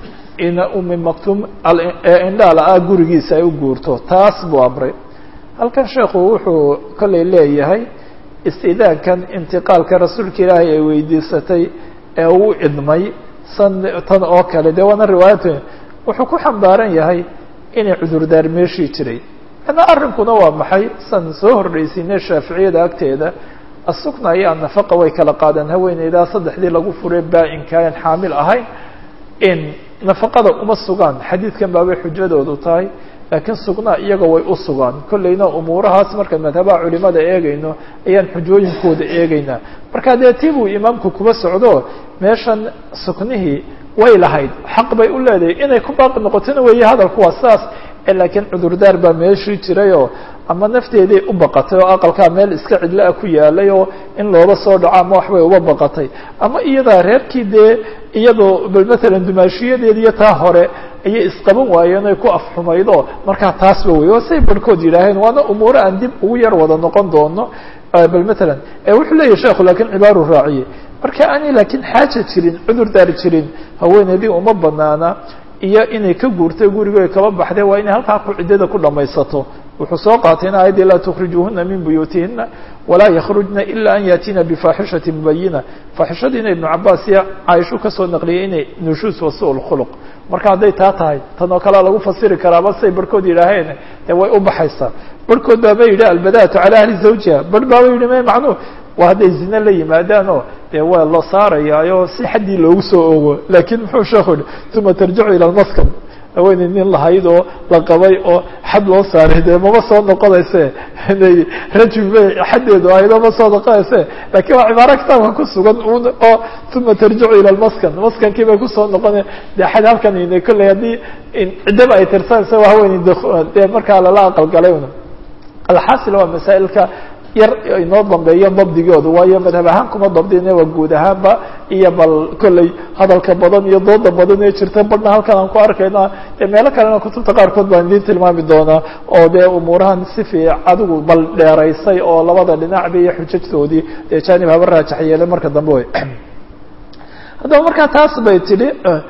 ina umi maktuum indhaala ah gurigiisa ay u guurto taas buu amray halkan sheekhu wuxuu kollay leeyahay istidaankan intiqaalka rasuulka ilaahi ay weydiisatay ee uu idmay tan oo kale de waana riwaayat wuxuu ku xambaaran yahay inay cudurdaar meeshii jiray ana arrinkuna waa maxay san soo horreysiinay shaaficiyada agteeda asukna iyo annafaqa way kala qaadeen haweeneydaa saddexdii lagu furay baa-inka aan xaamil ahayn in nafaqada uma sugaan xadiidkan baabay xujadoodu tahay laakiin sugnaa iyaga way u sugaan kollayna umuurahaas markaan madhabaha culimada eegayno ayaan xujooyinkooda eegaynaa marka dee tii buu imaamku kuba socdo meeshan suknihii way lahayd xaq bay u leedahay inay ku baaqi noqotona weeye hadalku waa sidaas laakiin cudurdaar baa meeshii jirayoo ama nafteeday u baqatay oo aqalkaa meel iska cidla-a ku yaalay oo in looba soo dhaco ama waxbay uba baqatay ama iyadaa reerkii dee iyadoo bal matalan dumaashiyadeed iyo taa hore ayay isqaban waayeen oy ku afxumaydo markaa taasba wey oo say barhkood yidhaaheen waana umuuro aan dib ugu yar wada noqon doono bal matalan wuxuu leeyahy sheekhu laakiin cibaaru raaciyey marka aanay laakiin xaaja jirin cudurdaar jirin haweeneydii uma banaana iyo inay ka guurtay gurigoy kaba baxdee waa inay halkaa ku ciddada ku dhamaysato wuxuu soo qaatayna ayaddii laa tukrijuuhuna min buyuutihina walaa yakhrujna ila an yaatiina bifaaxishati mubayina faaxishadiina ibnu cabaas iyo caaishu kasoo naqliyay inay nushuus wa su lkhuluq marka hadday taa tahay tan oo kalea lagu fasiri karaaba say barhkood yidhaaheen dee way u baxaysaa barhkood baaba yidhi albadaatu cala ahli zawjiha barh baaba yidhi me macnuu waa hadday zine la yimaadaanoo dee waa la saarayaayo si xaddii loogu soo ogo laakiin muxuu sheekhu yihi uma tarjicu ila lmaskan haweeney nin lahayd oo la qabay oo xad loo saaray dee mama soo noqonayse inay rajul bay xaddeedu ahaydoo ma soo noqonayse lakiin waa cibaaro kitaabka ku sugan un oo uma tarjicu ila lmaskan maskankii bay kusoo noqona dee xad halkan ina kolley haddii ciddaba ay tirsanaysa waa haweeney dee markaa lala aqalgalay un alxaasil waa masaa'ilka yar inoo dambeeyo dabdigooda waayo madhab ahaan kuma dabdine waa guud ahaanba iyo bal kolley hadalka badan iyo dooda badan ee jirta badhna halkan aan ku arkayna dee meelo kalena kutubta qaarkood baan idiin tilmaami doonaa oo dee umuurahan si fiic adigu bal dheeraysay oo labada dhinacba iyo xujajtoodii dee janib haba raajax yeelay marka dambe wey haddaba markaa taas bay tidhi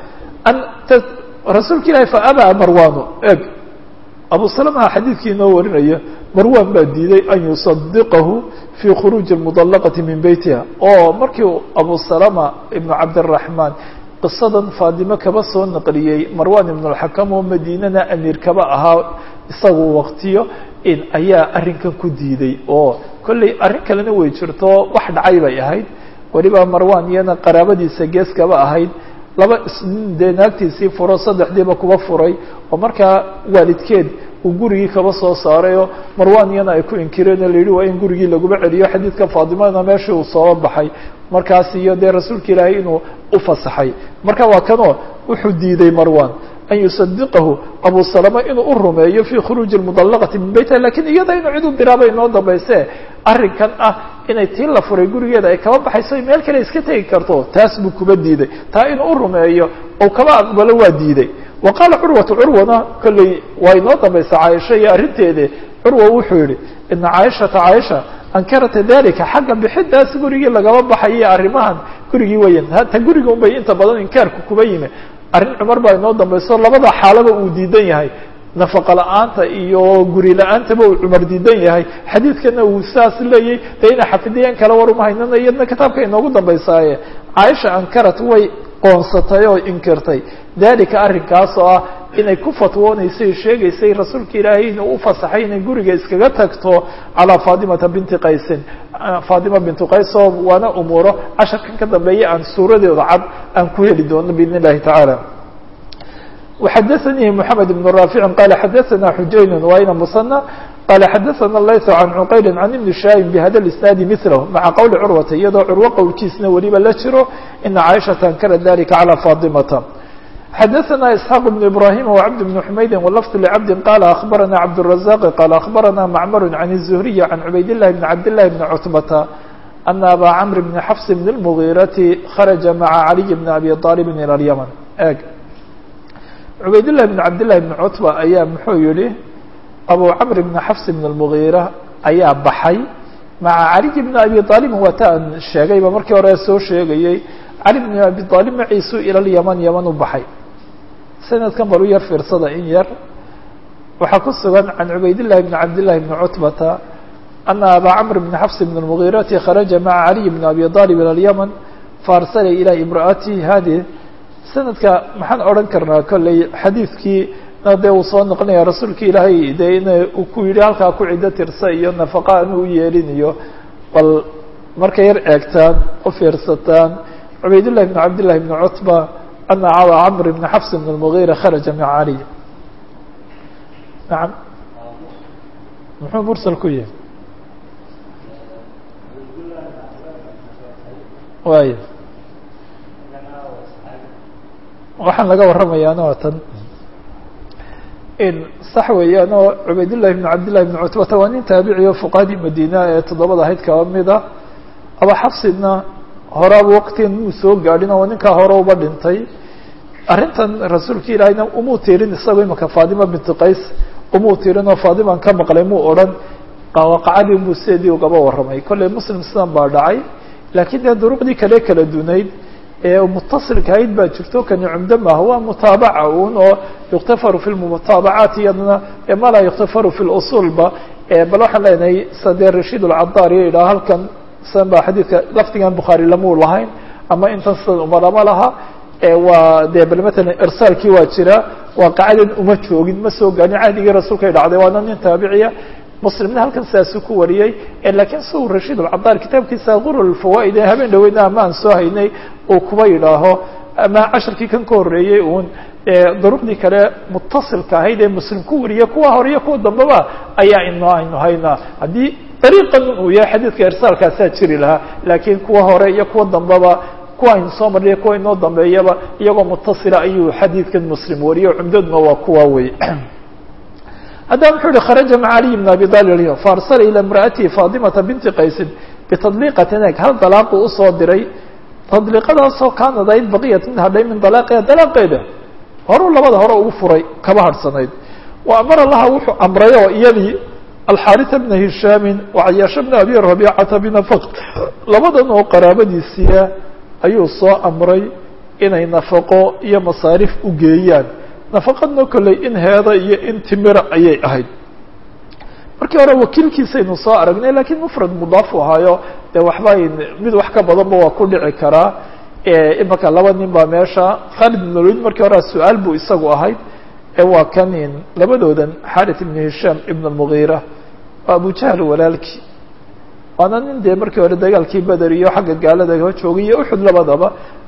rasuulka ilahi fa abaa marwano eg abu salama xadiidkii inoo warinaya marwan baa diiday an yusadiqahu fi khuruuji اmudalaqati min beytiha oo markii abu salama ibnu cabdiraxmaan qisadan faadimo kaba soo naqliyey marwan ibn اlxakam oo madiinana amiir kaba ahaa isagu waktiyo in ayaa arrinkan ku diiday oo kolley arrin kalena way jirto wax dhacay bay ahayd weliba marwan iyana qaraabadiisa gees kaba ahayd laba isnin dee naagtiisii furo saddexdiiba kuba furay oo markaa waalidkeed uu gurigii kaba soo saarayoo marwan iyana ay ku inkireen oo la yidhi waa in gurigii laguma celiyo xadiidka faatimana meeshii uu soo baxay markaas iyo dee rasuulka ilaahay inuu ufasaxay marka waa kanoo wuxuu diiday marwan an yusadiqahu abu salama inuu u rumeeyo fi khuruuji mudallaqati min beytiha lakin iyada inuu cid u diraabay inoo dambayse arrinkan ah inay tii la furay gurigeeda ay kaba baxayso meel kale iska tegi karto taas buu kuba diiday taa inuu u rumeeyo ou kaba aqbalo waa diiday wa qaala curwatu curwana kolley waa inoo dambaysa caaisha iyo arrinteede curwa wuxuu yihi ina caaishata caaisha ankarata dalika xagga bixidaas gurigii lagaba baxayo arrimahan gurigii weyan hata guriga un bay inta badan inkaarku kuba yimi arrin cumar baa inoo dambayso labada xaalaba uu diidan yahay nafaqa la-aanta iyo guri la-aantaba uu cumar diidan yahay xadiidkana uu saas leeyay dee ina xafidiyeen kale war uma haynana iyadna kitaabka inoogu dambaysaaye caaisha ankarat way qoonsatay oo inkirtay dalika arrinkaas oo ah inay ku fatwoonaysay sheegaysay rasuulka ilaahay inuu ufasaxay inay guriga iskaga tagto calaa fatimata binti qaysin fatima bintu qays oo waana umuuro casharkan ka dambeeya aan suuradeeda cad aan ku heli doono biidn illahi tacaala وxadثnي محamed بن رافع qال xadثna xujayn وayna msنى qال xadثna layث عan cqayl عan iبn shaahin bhada الاسناad mثlh maعa qwli curwata iyadoo curwo qowlkiisna weliba la jiro ina caiشhaةa ankara dalika عalى faطimata xadثna isحاq بن ibrahim وcبd بن حmaydi wlفظ لcبdi qال أخbarana cبدالرزاq qال أخbarana mcmr عan الزهriي عan cubayd الlahi بn cabd لlahi بn cتbata أna abا cمr بn xfs بn المغيرةi kharaجa maعa عaliي بn abi طالب ilى الymن eg cubaydالlah بn cabdالlahi بn cutba ayaa muxuu yihi abu camr bn xafs bn الmugiira ayaa baxay maca caliy bn abi aalibin waa ta aan sheegayba markii hore soo sheegayey cali bn abi aalib maciisu ila lyaman yaman u baxay sanadkan bal u yar fiirsada in yar waxaa ku sugan can cubaydالlahi bn cabdالlahi bn cutbata ana aba camr bn xafs bn الmugiirati kharaja maca caliy bn abi aalib ilى اlyaman faarsala ilى imraati hadi sanadka maxaan odhan karnaa kolley xadiidkii dee uu soo noqonaya rasuulka ilaahay dee in uu ku yidhi halkaa ku ciddo tirsa iyo nafaqa anu u yeelin iyo bal markay yar eegtaan u fiirsataan cubaydullahi bn cabdillahi bn cutba ana caba camr bn xafs bn اlmugiira kharaja maca caliy nacam muxuu mursal ku yihi waay waxaan laga warramayaana waa tan in sax weeyaan oo cubaydullahi bn cabdillahi bn cutbata waa nin taabici oo fuqahadii madiina ee toddobada ahayd kaba mid a aba xafsidna horaaba waqtigan muu soo gaadhin oo ninkaa hore uba dhintay arrintan rasuulka ilaahayna umuu tirin isagoo imaka fatima binti qays umuu tirin oo faatiman ka maqlay muu odhan waqacadii muu sideedii ugaba warramay kolley muslim sidan baa dhacay laakiin dee duruqdii kale kala dunayd ee mutasilka ahayd baa jirto kani cumdo maaha waa mutaabaca un oo yuktafaru fi lmutaabacaat iyadana ma laa yuktafaru fi lusulba bal waxaan leenahay sadee rashiid alcadaar iyo idhaha halkan sidan ba xadiidka lafdigan bukhaari lamuu lahayn ama intan sidan uma lama laha waa de bal matalan irsaalkii waa jira waaqacadan uma joogin ma soo gaarin cahdigii rasuulkay dhacday waana nin taabiciya muslimna halkan sidaasu ku wariyey lakiin si uu rashiid alcadaar kitaabkiisa qurul fawaa'id ee habeen dhaweyna ama aan soo haynay uu kuba yidhaaho ama casharkii kan ka horreeyey uun duruqdii kale mutasilka ahayd ee muslim ku wariya kuwa hore iyo kuwa dambeba ayaa ino aynu haynaa haddii dariiqan uu yahay xadiidka irsaalkaasaa jiri lahaa laakiin kuwa hore iyo kuwa dambeba kuwa aynu soo marnay kuwa inoo dambeeyaba iyagoo mutasila ayuu xadiidkan muslim wariyo cumdaduna waa kuwa wey haddaba muxuu yihi kharaja maca caliy bn abi talib faarsala ilى imra'atihi fatimata binti qaysin bitadliiqatin eg hal dalaaquu usoo diray tadliiqadaasoo kaanad ayd baqiyat mid hadhay min dalaaqiha dalaaqeeda horuu labada hore ugu furay kaba harhsanayd wa amara laha wuxuu amray oo iyadii alxaarita bna hishaamin wacayaasha bna abi rabiicata binafaq labadan oo qaraabadiisiia ayuu soo amray inay nafaqo iyo masaarif u geeyaan nafaqadna kolley in heeda iyo in timira ayay ahayd markii hore wakiilkiisaynu soo aragnay lakiin mufrad mudaafu ahaayo dee waxba mid wax ka badanba waa ku dhici karaa imaka laba nin baa meesha khalid ibn walid markii hore su-aal buu isagu ahayd waa kanin labadoodan xarit ibn hishaam ibn almugiira waa abujahl walaalkii waana nin dee markii hore dagaalkii beder iyo xagga gaalada ka joogay iyo uxud labadaba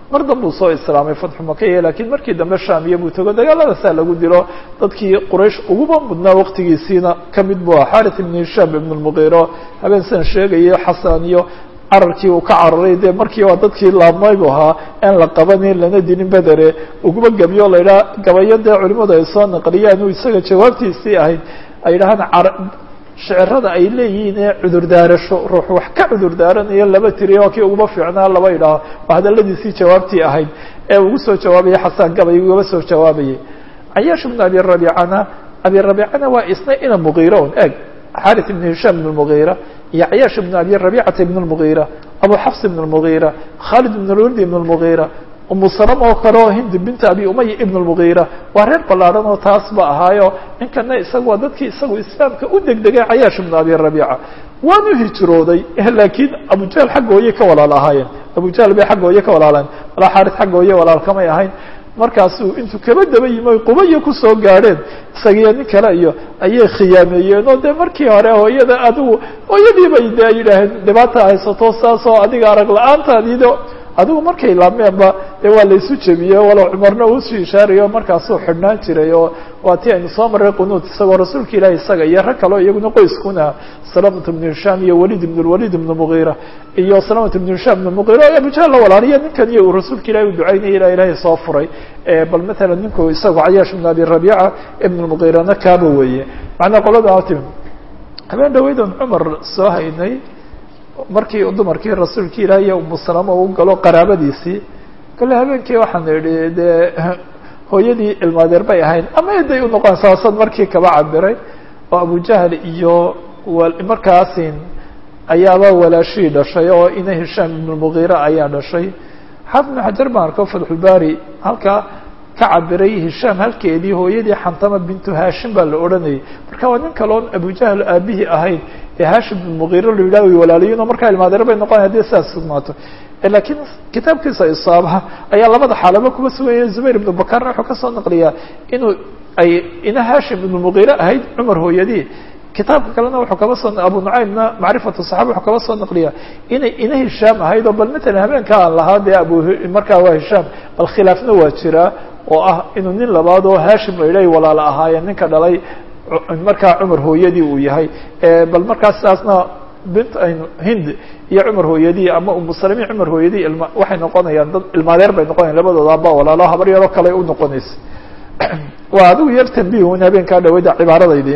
mar danbuu soo islaamay fatxu makaya lakiin markii dambe shaamiya buu tago dagaaladaasaa lagu dilo dadkii quraysh uguba mudnaa waqtigiisiina kamid buu aha xarit ibn hishaam ibn lmugiiro habeen san sheegayo xasan iyo cararkii uu ka cararay dee markii waa dadkii laabmay bu ahaa aan la qabanin lana dilin bedere uguba gebyo la yidhaha gabayo dee culimadu ay soo naqliyaan uu isaga jawaabtiisii ahayd ay yidhahaan shicirada ay leeyihiin ee cudurdaarasho ruux wax ka cudurdaaranaya laba tiriya waa kii uguba fiicnaa laba idhaaho waa hadaladiisii jawaabtii ahayd ee ugu soo jawaabaya xasaan gabay ugaba soo jawaabayay cayaash ibn abi rabiicana abi rabiicana waa isna ina mugiira un eg xarit ibn hishaam ibn mugiira iyo cayaash ibn abi rabicata ibn lmugiira abu xafs ibn lmugiira khalid ibn lwaldi ibn lmugiira umu salama oo kale oo hindi binta abi umaya ibn lmugiira waa reer ballaadhan oo taas ba ahaayo ninkana isaga waa dadkii isagu islaamka u degdegay cayaash ibn abi rabiica waanu hijrooday laakiin abujahl xagga hooye ka walaal ahaayeen abujahl bay xagga hooye ka walaaleen walaa xaaris xagga hooye walaalkamay ahayn markaasuu intuu kaba daba yimi oy qubaya kusoo gaadheen isagiyo nin kale iyo ayay khiyaameeyeen oo dee markii hore hooyada adigu hooyadii bay de yidhaaheen dhibaata haysato saasoo adiga arag la-aantaadiido adigu markay laameenba dee waa laysu jebiyey walow cumarna uusii ishaarayo markaasuu xidhnaan jiray oo waa ti aynu soo marray qunuud isagoo rasuulka ilahi isaga iyo rag kaleo iyaguna qoyskuna salamat ibnu hishaam iyo walid ibn lwalid ibn mugiira iyo salamat ibnu hishaam ibn mugiira o abujahl la walaaliya ninkan iyo uu rasuulka ilahi u ducaynaya ilaa ilahay soo furay bal matalan ninku isagu cayaash ibn abi rabiica ibn lmugiirana kaaba weeye macnaa qolada tim habeen dhaweydan cumar soo haynay markii dumarkii rasuulka ilaah iyo umu salama u galo qaraabadiisii kale habeenkii waxaan idhi dee hooyadii ilmaadeer bay ahayn ama eday unoqon saasad markii kaba cabiray oo abujahl iyo markaasin ayaaba walaashii dhashay oo ina hishaam ibn mugiira ayaa dhashay xaafid ibn xajar baan arko fatxulbari halkaa ka cabiray hishaam halkeedii hooyadii xantama bintu hashim baa la odhanayay marka waa nin kale oon abujahl aabihii ahayn ee hashim ibn mugiira la yidhah way walaalayiin oo markaa ilmaadeer bay noqonay hadii sidaas sugnaato lakiin kitaabkiisa isaabaha ayaa labada xaalaba kuba suganya zubayr ibnu bakarna wuxuu kasoo naqliyaa inuu ay ina hashim ibn mugiire ahayd cumar hooyadii kitaabka kalena wuxuu kaba soo abu nucaymna macrifatu saxaba wuxuu kaba soo naqliyaa inay ina hishaam ahayd oo bal matalan habeenka aan lahaa dee abu markaa waa hishaam bal khilaafna waa jiraa oo ah inuu nin labaad oo hashim la yidhahay walaala ahaayeen ninka dhalay markaa cumar hooyadii uu yahay bal markaa sidaasna bint aynu hind iyo cumar hooyadii ama umu salami cumar hooyadii ilma waxay noqonayaan dad ilmaadeer bay noqonayan labadooda aba walaalo habar yaroo kale u noqonaysa waa adigu yar tambihun habeenkaa dhaweyda cibaaradaydi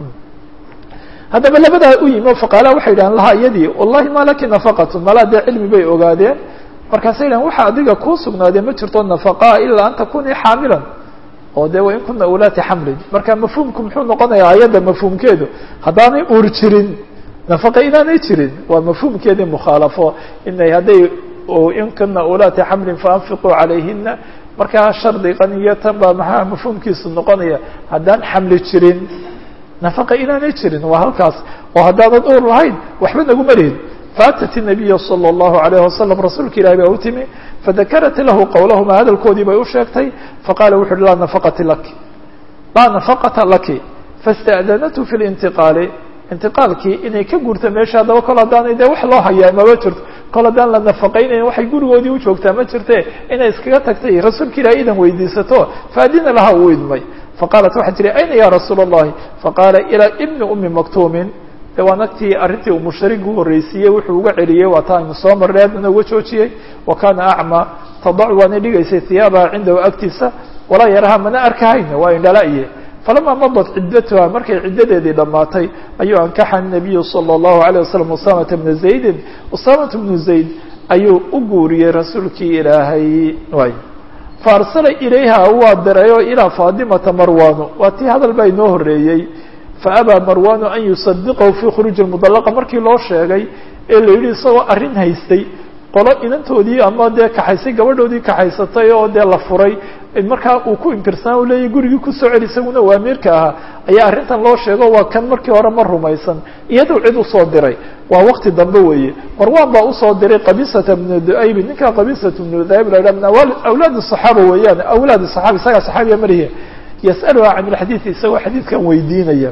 haddaba labadaa u yimi o faqaala waxay yidhahan laha iyadii wallahi ma laki nafaqatu malaa dee cilmi bay ogaadeen markaasay yidhahan waxa adiga kuu sugnaadee ma jirto nafaqaa ilaa an takunii xaamilan oo de wain kuna ulaati xamlin marka mafhuumku muxuu noqonayaa ayadda mafhuumkeedu haddaanay uur jirin nafaqa inaanay jirin waa mafhuumkeedii mukhaalafo inay hadday in kuna ulaati xamlin faanfiquu calayhina markaa shardigan iyo tan baa maxaa mafhuumkiisu noqonaya haddaan xamli jirin nafaqa inaanay jirin waa halkaas oo haddaanan uur lahayn waxba naguma lihin faatat الnabiya salى الlahu عalayه wasalam rasuulka ilahi baa u timi fadakarat lahu qowlahuma hadalkoodii bay u sheegtay faqala wuxu uhi laa nafaqati laki laa nafaqata laki faاsta'danathu fi اlintiqaali intiqaalkii inay ka guurta meesha haddaba kol haddaanay dee wax loo hayaa maba jirto kol haddaan la nafaqaynayn waxay gurigoodii u joogtaa ma jirte inay iskaga tagtay rasuulka ilahi idan weydiisato faadina laha uu idmay faqaalat waxay tihi ayna ya rasuula الlahi faqaala ilaa ibni umi maktuumin de waa nagtii arrintii uu musharigu horreysiiyey wuxuu uga celiyey waa taa aynu soo marray haddana uga joojiyey wa kana acma tadac waanay dhigaysay hiyaabaha cindahu agtiisa walaa yaraha mana arkahayna waa indhala-iye falama madat ciddatuha markay ciddadeedii dhammaatay ayuu ankaxa nabiyu salى الlahu عalيه wasalam usamata bna zaydin usamata bnu zayd ayuu u guuriyey rasuulkii ilaahay way faarsala ilayha waa dirayoo ilaa faadimata marwano waa tii hadal baa inoo horreeyey faabaa marwanu an yusadiqahu fi khuruuji mudalaqa markii loo sheegay ee la yidhi isagoo arrin haystay qolo inantoodii ama dee kaxaysay gabadhoodii kaxaysatay oo dee la furay markaa uu ku inkirsanaa u leeyahy gurigii kusoo celi isaguna waa amiirka ahaa ayaa arrintan loo sheego waa kan markii hore ma rumaysan iyadoo cid usoo diray waa wakti dambe weeye marwan baa usoo diray qabisata bnu duaybi ninkaa qabisata bnu duayb la yidhah min awlaad الصaxaaba weeyaan awlaad الصaxaaba isagaa saxaabiya marihi yasأaluha can اlxadiiث isagoo xadiidkan weydiinaya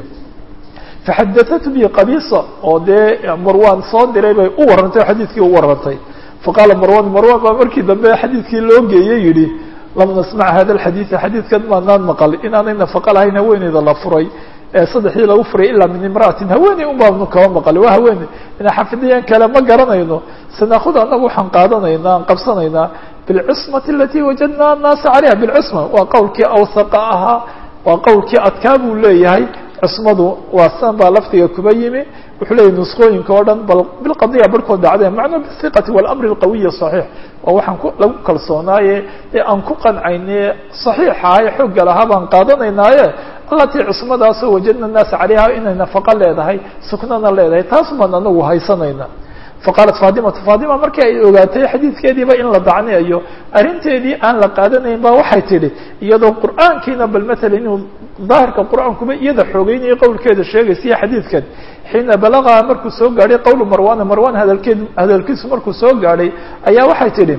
faxadaثat bi qabisa oo dee marwan soo diray bay u warantay oo xadiidkii u warantay faqaala marwan marwan baa markii dambe xadiidkii loo geeyey yihi lam nasmac hada alxadiida xadiidkan maanaan maqal inaanay nafaqa lahayn haweeneyda la furay ee saddexdii lagu furay ilaa min imra'atin haweeney un baanu kaba maqali waa haweeney ina xafidiyeen kale ma garanayno sanaakud anagu waxaan qaadanaynaa aan qabsanaynaa bilcusmati alati wajadna annaasa calayha bilcusma waa qowlkii awsaqa ahaa waa qowlkii adkaa buu leeyahay cusmadu waa san baa laftiga kuba yimi wuxuu leeyahy nuskooyinka oo dhan bal bilqadiya barhkood dhacdeen macnaa bihiqati walamri alqawiyi saxiix waa waxaan ku lagu kalsoonaaye ee aan ku qancayne saxiixa ee xoogga lahaa baan qaadanaynaaye allatii cusmadaasoo wajadna naasa calayha inay nafaqo leedahay suknana leedahay taas baan anagu haysanayna faqaalat faadimatu faadima markii ay ogaatay xadiidkeediiba in la dacneeyo arrinteedii aan la qaadanayn ba waxay tidhi iyadoo qur'aankiina bal matala inuu daahirka qur'aankuba iyada xoogeynayo qowlkeeda sheegaysiyo xadiidkan xiina balagaha markuu soo gaadhay qowlu marwana marwan hadalkeed hadalkiisu markuu soo gaadhay ayaa waxay tidhi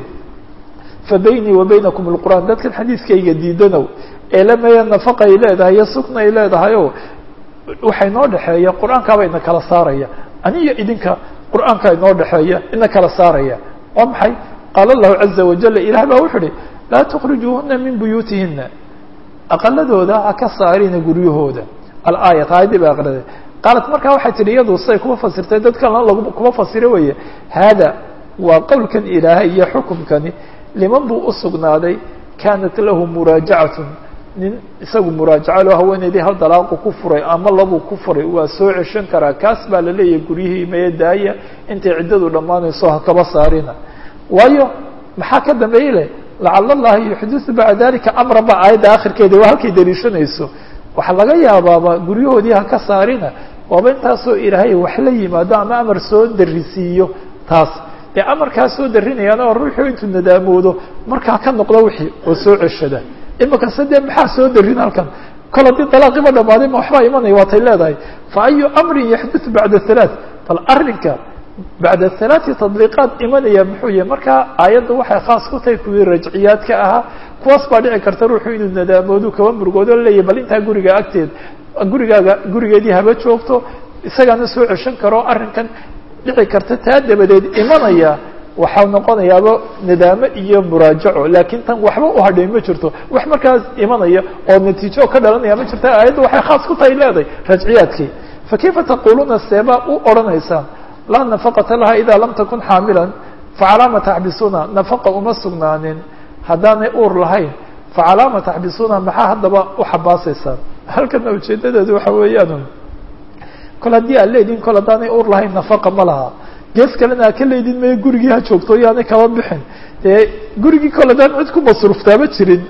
fa baynii wa baynakum alqur'aan dadkan xadiidkayga diidanow ee lameeya nafaqa ay leedahay iyo sukna ay leedahay o waxay noo dhexeeya qur-aankaaba ina kala saaraya aniyo idinka qur'aanka inoo dhexeeya ina kala saaraya waa maxay qaala allahu caza wajala ilaah baa wuxu uhi laa tukrijuuhuna min buyuutihina aqaladooda ha ka saarina guryahooda alaayat aayaddii ba aqriday qaalat markaa waxay tihi iyadu say kuma fasirtay dad kalena lag kuma fasiro weye haada waa qowlkan ilaahay iyo xukumkani liman buu usugnaaday kaanat lahu muraajacatun nin isagu muraajaca loo haweeneydii hal dalaaqu ku furay ama labuu ku furay waa soo ceshan karaa kaas baa la leeyahay guryihii maya daaya intay ciddadu dhammaanayso ha kaba saarina waayo maxaa ka dambeeyey leh lacala allahi yuxdisu bacda dalika amran ba aayadda akhirkeeda waa halkay daliishanayso waxaa laga yaabaaba guryahoodii ha ka saarina waaba intaasoo ilaahay wax la yimaado ama amar soo darisiiyo taas dee amarkaa soo darinayaan oo ruuxuu intuu nadaamoodo markaa ka noqdo wixii oo soo ceshada imika se dee maxaa soo darin halkan kol haddii dalaaqiba dhamaaday ma waxbaa imanaya waatay leedahay fa ayu amrin yaxdutu bacda halaath bal arrinka bacda halaati tadliiqaad imanaya muxuu yahay markaa aayadda waxay khaas ku tahay kuwii rajciyaadka ahaa kuwaas baa dhici karta ruuxu inuu nadaamoodu kaba murugoodo leeyahy bal intaa guriga agteed gurigaaga gurigeedii haba joogto isagaana soo ceshan karo arrinkan dhici karta taa dabadeed imanaya waxaa noqonayaaba nadaamo iyo muraajaco laakiin tan waxba u hadhay ma jirto wax markaas imanaya oo natiijo ka dhalanaya ma jirta aayadda waxay khaas ku tahay leedahay rajciyaadkii fakayfa taquluuna seebaa u odhanaysaan laa nafaqata laha ida lam takun xaamilan facalaama taxbisuuna nafaqa uma sugnaanin haddaanay uur lahayn facalaama taxbisuuna maxaa haddaba u xabaasaysaan halkana ujeedadeedu waxa weeyaan kol haddii aad leedihin kol haddaanay uur lahayn nafaqa ma laha gees kalena a ka leydin maya gurigii ha joogto yaanay kaba bixin dee gurigii kol haddaan cid ku masruuftaama jirin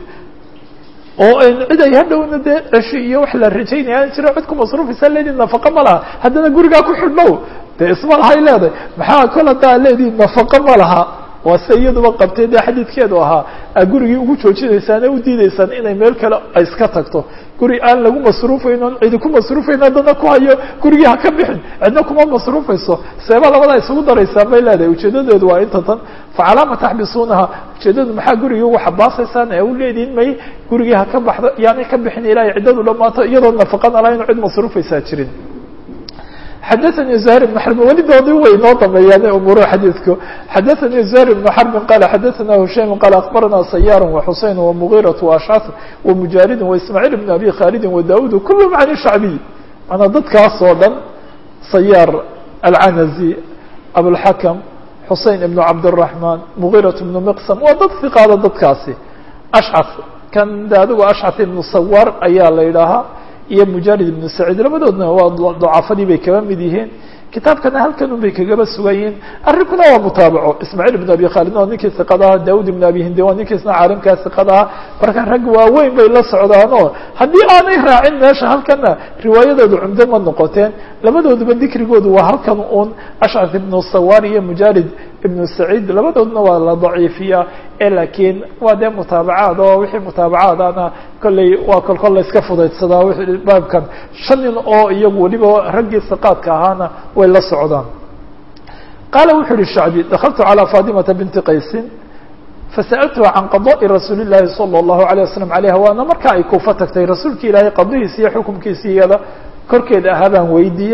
oo cid ay hadhowna dee ceshi iyo wax la rajaynaya aan jiro cid ku masruufaysaa leedihin nafaqa ma laha haddana gurigaa ku xidhnow dee isma lahay leedahay maxaa kol haddaa ad leedihin nafaqa ma laha waa se iyaduba qabtay dee xadiidkeedu ahaa aa gurigii ugu joojinaysaan ee u diidaysaan inay meel kale ay iska tagto guri aan lagu masruufayn oon cidi ku masruufayn haddana ku hayo gurigii ha ka bixin cidna kuma masruufayso seeba labadaa isugu daraysaan bay leedahay ujeedadeedu waa inta tan facalaama taxbisuunaha ujeedadu maxaa gurigii ugu xabaasaysaan ee u leedihin may gurigii ha ka baxdo yaanay ka bixin ilaahay ciddadu dhammaato iyadoo nafaqana lahayn cid masruufaysaa jirin xadaثnي زهير بن حرب welidoodii way noo dameeyaan umuruhu xadiidku xadaثnي زهير بن حرب qال xadaثna هuشaيم qال أخبرna سyار وxuseين ومغيرة وأشcث ومجاaلد وإسماعيل بن أبي khالد وداود كلهم عن الشhعبي manaa dadkaas oo dhan سyار العنزي أبوالحكم حuseين بن عبدالرحمن مغيرة بن مقسم waa dad ثiqaada dadkaasi أشcث kan de adigu أشcث بن sawاr ayaa la idhaahaa iyo mujarid ibnu saciid labadoodna waa dacafadii bay kaba mid yihiin kitaabkana halkan un bay kagaba sugan yihiin arrinkuna waa mutaabaco ismaaciil ibn abi khaalid waa ninkii iqad aha daud ibn abi hindi waa ninkiisna caalimkaas iqad aha marka rag waaweyn bay la socdaanoo haddii aanay raacin meesha halkana riwaayadooda cumdo ma noqoteen labadooduba dikrigoodu waa halkan un ashcaf ibnu sawar iyo mujarid ibnu saciid labadoodna waa la daciifiyaa e laakiin waa dee mutaabacaad oo wixii mutaabacaadana kolley waa kol kol la iska fudaydsadaa w baabkan shan nin oo iyagu weliba raggii siqaadka ahaana way la socdaan qaala wuxu uhi shacbi dakaltu calىa fatimata binti qaysin fasa'altuha can qadaءi rasuuli llahi salى اllahu alيه wasalam alayha waana marka ay kuufa tagtay rasuulka ilaahay qadihiisi iyo xukumkiisi iyada korkeeda ahaa baan weydiiyey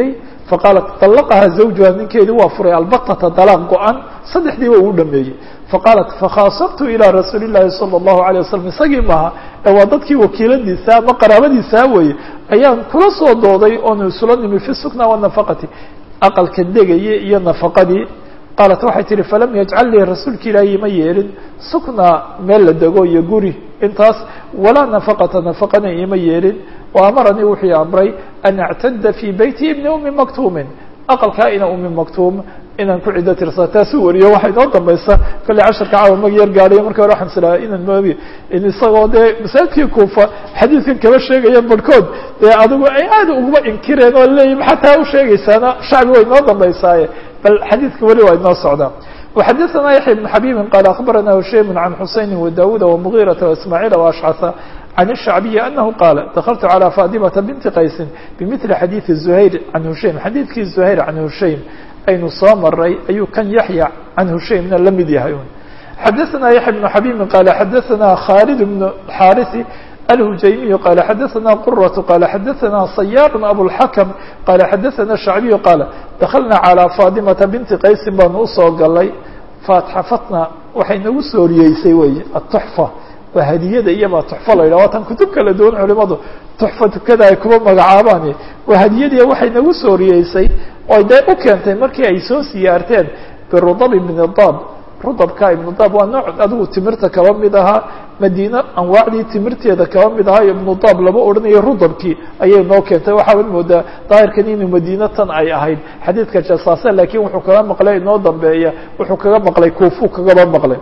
faqaalat طalaqaha zawjuha ninkeedii waa furay albatata dalaaq go-an saddexdiiba uu dhameeyey faqaalat fakhaasabtu ilىa rasuuli الlahi salى الlahu عalيه wasalam isagii maaha ee waa dadkii wakiiladiisa ama qaraabadiisaa weye ayaan kula soo dooday oonu isula nimi fi sukna wanafaqati aqalka degaya iyo nafaqadii qaalat waxay tihi falam yajcal lii rasuulka ilaahi ima yeelin sukna meel la dego iyo guri intaas walaa nafaqata nafaqana ima yeelin wa amaranii wuxuu amray an actada fii beyti ibni umi maktuumin aqalkaa ina umi maktuum inaan ku ciddo tirsaa taasuu wariyo waxay noo dambaysa kolley casharka caawa mag yar gaadhay markii hore waxaan islahaa inaan moogi in isagoo dee masaajidkii kuufa xadiidkan kaba sheegaya barhkood dee adigu ay aada uguma inkireen oo leeyihin maxataa u sheegaysaana shacbi way noo dambaysaaye bal xadiidka weli waa inoo socdaa وxadثna yaحya بن xabيbi qال أخbarana hushaym عan xusayni وdawuda ومغيرaةa واسmاعيل وأشcثa عن الشhعبي أنه qاaل دkلت عlى فاطمة بنت qaysi بmثل xadيiث زhayr عan hushaym xadiidkii زhayr عan hushaym aynu soo maray ayuu kan yaحya عan hushaymna la mid yahay xadثna yaحya بن xabيbi qال xadثna khالد بن xاrث الهجyمي قال xdثna qرة قال xdثna صyاr أبوالحكم قال xdثna الشhعبي قال دkلna عlى فاطمة بنت qaysi baanu usoo galay فاتxفتna waxay nagu sooriyeysay wey التحفة waa hadiyada iyaba تحفة la yidhah waa tan kutub kala duwan culimadu تحفة tukada ay kuba magacaabaan waa hadiyadii waxay nagu sooriyeysay oo dee u keentay markii ay soo siyaarteen برudب بن الضاب rudabka ibnu daab waa nooc adigu timirta kaba mid ahaa madiine anwaacdii timirteeda kaba mid ahaa ibnu daab lama odhanayo rudabkii ayay noo keentay waxaad moodaa daahirkan inuu madiine tan ay ahayd xadiidka jasaase laakiin wuxuu kaga maqlay inoo dambeeya wuxuu kaga maqlay kuufuu kagaba maqlay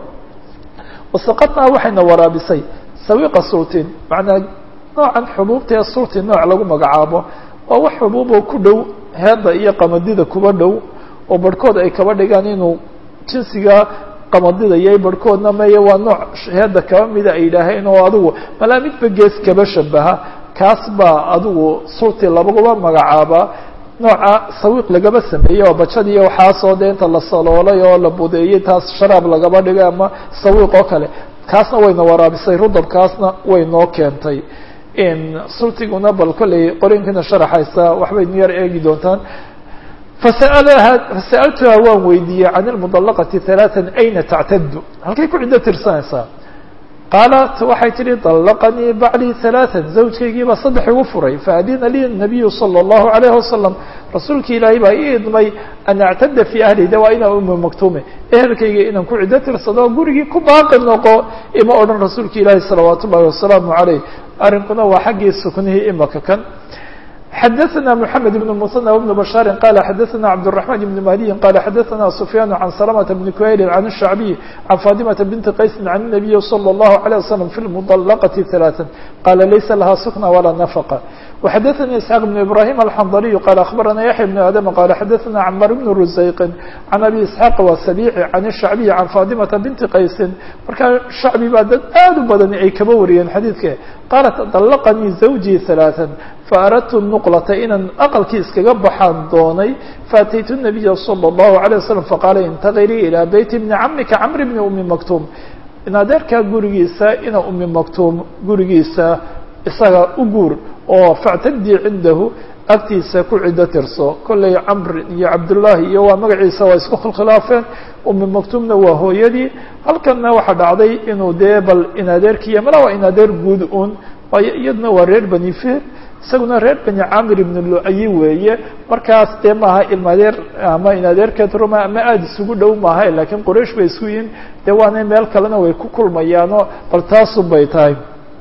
wasaqadnaa waxayna waraabisay sawiqa sultin macnaa noocan xubuubta ee sultin nooc lagu magacaabo waa wax xubuuboo ku dhow heedda iyo qamadida kuba dhow oo barhkood ay kaba dhigaan inuu jinsiga qamadida iyo barhkoodna meye waa nooc heedda kaba mida ay yidhaaheen oo adigu malaa midba gees kaba shabaha kaas baa adigu sulti labaguba magacaabaa nooca sawiiq lagaba sameeyey oo bajadiiy waxaasoo dee inta la saloolay oo la budeeyey taas sharaab lagaba dhigay ama sawiiq oo kale kaasna wayna waraabisay rudabkaasna way noo keentay sultiguna bal kolley qorinkiina sharaxaysa waxbay nu yar eegi doontaan fasa'altuha waan weydiiyey can ilmudallaqati halaatan ayna tactadu halkay ku ciddo tirsanaysaa qaalat waxay tihi dallaqanii baclii halaatan zawjkaygiibaa saddex igu furay faadina lii nabiyu sala allahu alayhi wasalam rasuulki ilaahay baa ii idmay an actada fii ahli de waa inaa umu maktuume ehelkayga inaan ku ciddo tirsado gurigii ku baaqi noqo ima odhan rasuulka ilaahi salawaat ullahi wasalaamu caleyh arrinkuna waa xaggii suknihii imaka kan xdثna محamed بن المثنى وبن بشhاaر qال xdثna cبدالرحمن بن مهدي qال xdثna سفyان عن سلمة بن كهيل عن الشhعبي عن فاطمة بنت qaيس عن النبي صلى الله عليه وسلم في المطلقة ثلاثا qال laysa لha سكنى ولا نفقة وxdثnي اسحاq بن إبراهيم الحنظلي qال أخبرna يحيى بن آdم qال xdثna cمر بن رزيق عن أبي اسحاq وسبيع عن الشhعبي عن فاطمة بنت qaيس marka شhعبي baa dad aad u badan ay kaba wariyeen xadيidka qالت طلqنيi زوجي ثلاثا فأردت النqلة inaan أqلkii iskaga baxaan doonay فأتيت النبي صلى الله عليه وسلم فqاaل انتقلي إلى بيت بن cمka cمر بن أمi مكتوم in adeerkaa gurigiisa ina umi maktuum gurigiisa isaga u guur oo factadii cindahu agtiisa ku ciddo tirso kollay camr iyo cabdullaahi iyo waa magaciisa waa isku khilkhilaafeen umi maktuumna waa hooyadii halkanna waxaa dhacday inuu dee bal in adeerkiiyo mala waa in adeer guud un waayo iyaduna waa reer bani feer isaguna reer bani camir ibn luayi weeye markaas dee maaha ilmadeer ama in adeerkeed ruma ama aada isugu dhow maaha laakiin qoraysh bay isku yihiin dee waana meel kalena way ku kulmayaanoo bal taasun bay tahay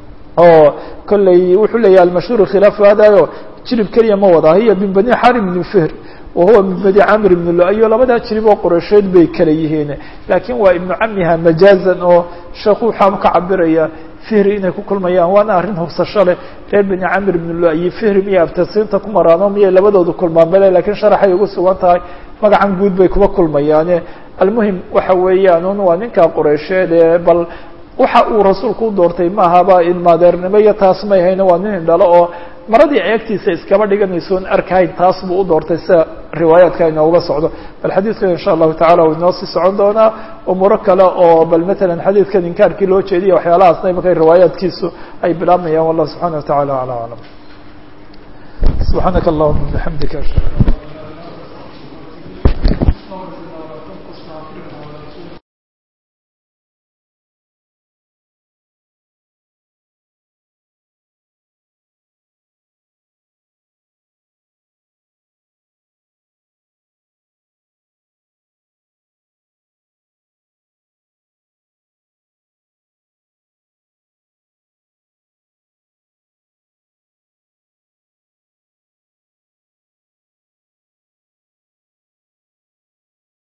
oo kolley wuxuu leeyahay almashhuur khilaafu hadayo jirib keliya ma wada hiya min bani xarim ibn fehr wahuwa min bani camr ibn luayo labadaa jirib oo qoraysheed bay kala yihiin laakiin waa ibnu camiha majaazan oo sheekhu waxaa ka cabiraya fihri inay ku kulmayaan waana arrin hubsasho leh reer bani camir ibn luayi fihri miyay abtasiinta ku maraano miyay labadooda kulmaan bale lakiin sharaxay ugu sugan tahay magacan guud bay kuba kulmayaane almuhim waxa weeyaan un waa ninkaa qoreysheed ee bal waxa uu rasuulku u doortay maahaba ilmaadeernimo iyo taas may hayno waa nin indhalo oo maradii ay agtiisa iskaba dhiganayso on arkahayn taas buu u doortay sida riwaayaadka inooga socdo bal xadiidkan insha allahu tacala uu inoo sii socon doonaa umuuro kale oo bal matalan xadiidkan inkaarkii loo jeediya waxyaalahaasna imakay riwaayaadkiisu ay bilaabmayaan wallah subxana wa tacala ala aclam subxaanaka allahuma bixamdika واغفر لنا ولا تنقصنا واغفر لنا ولا تنقصنا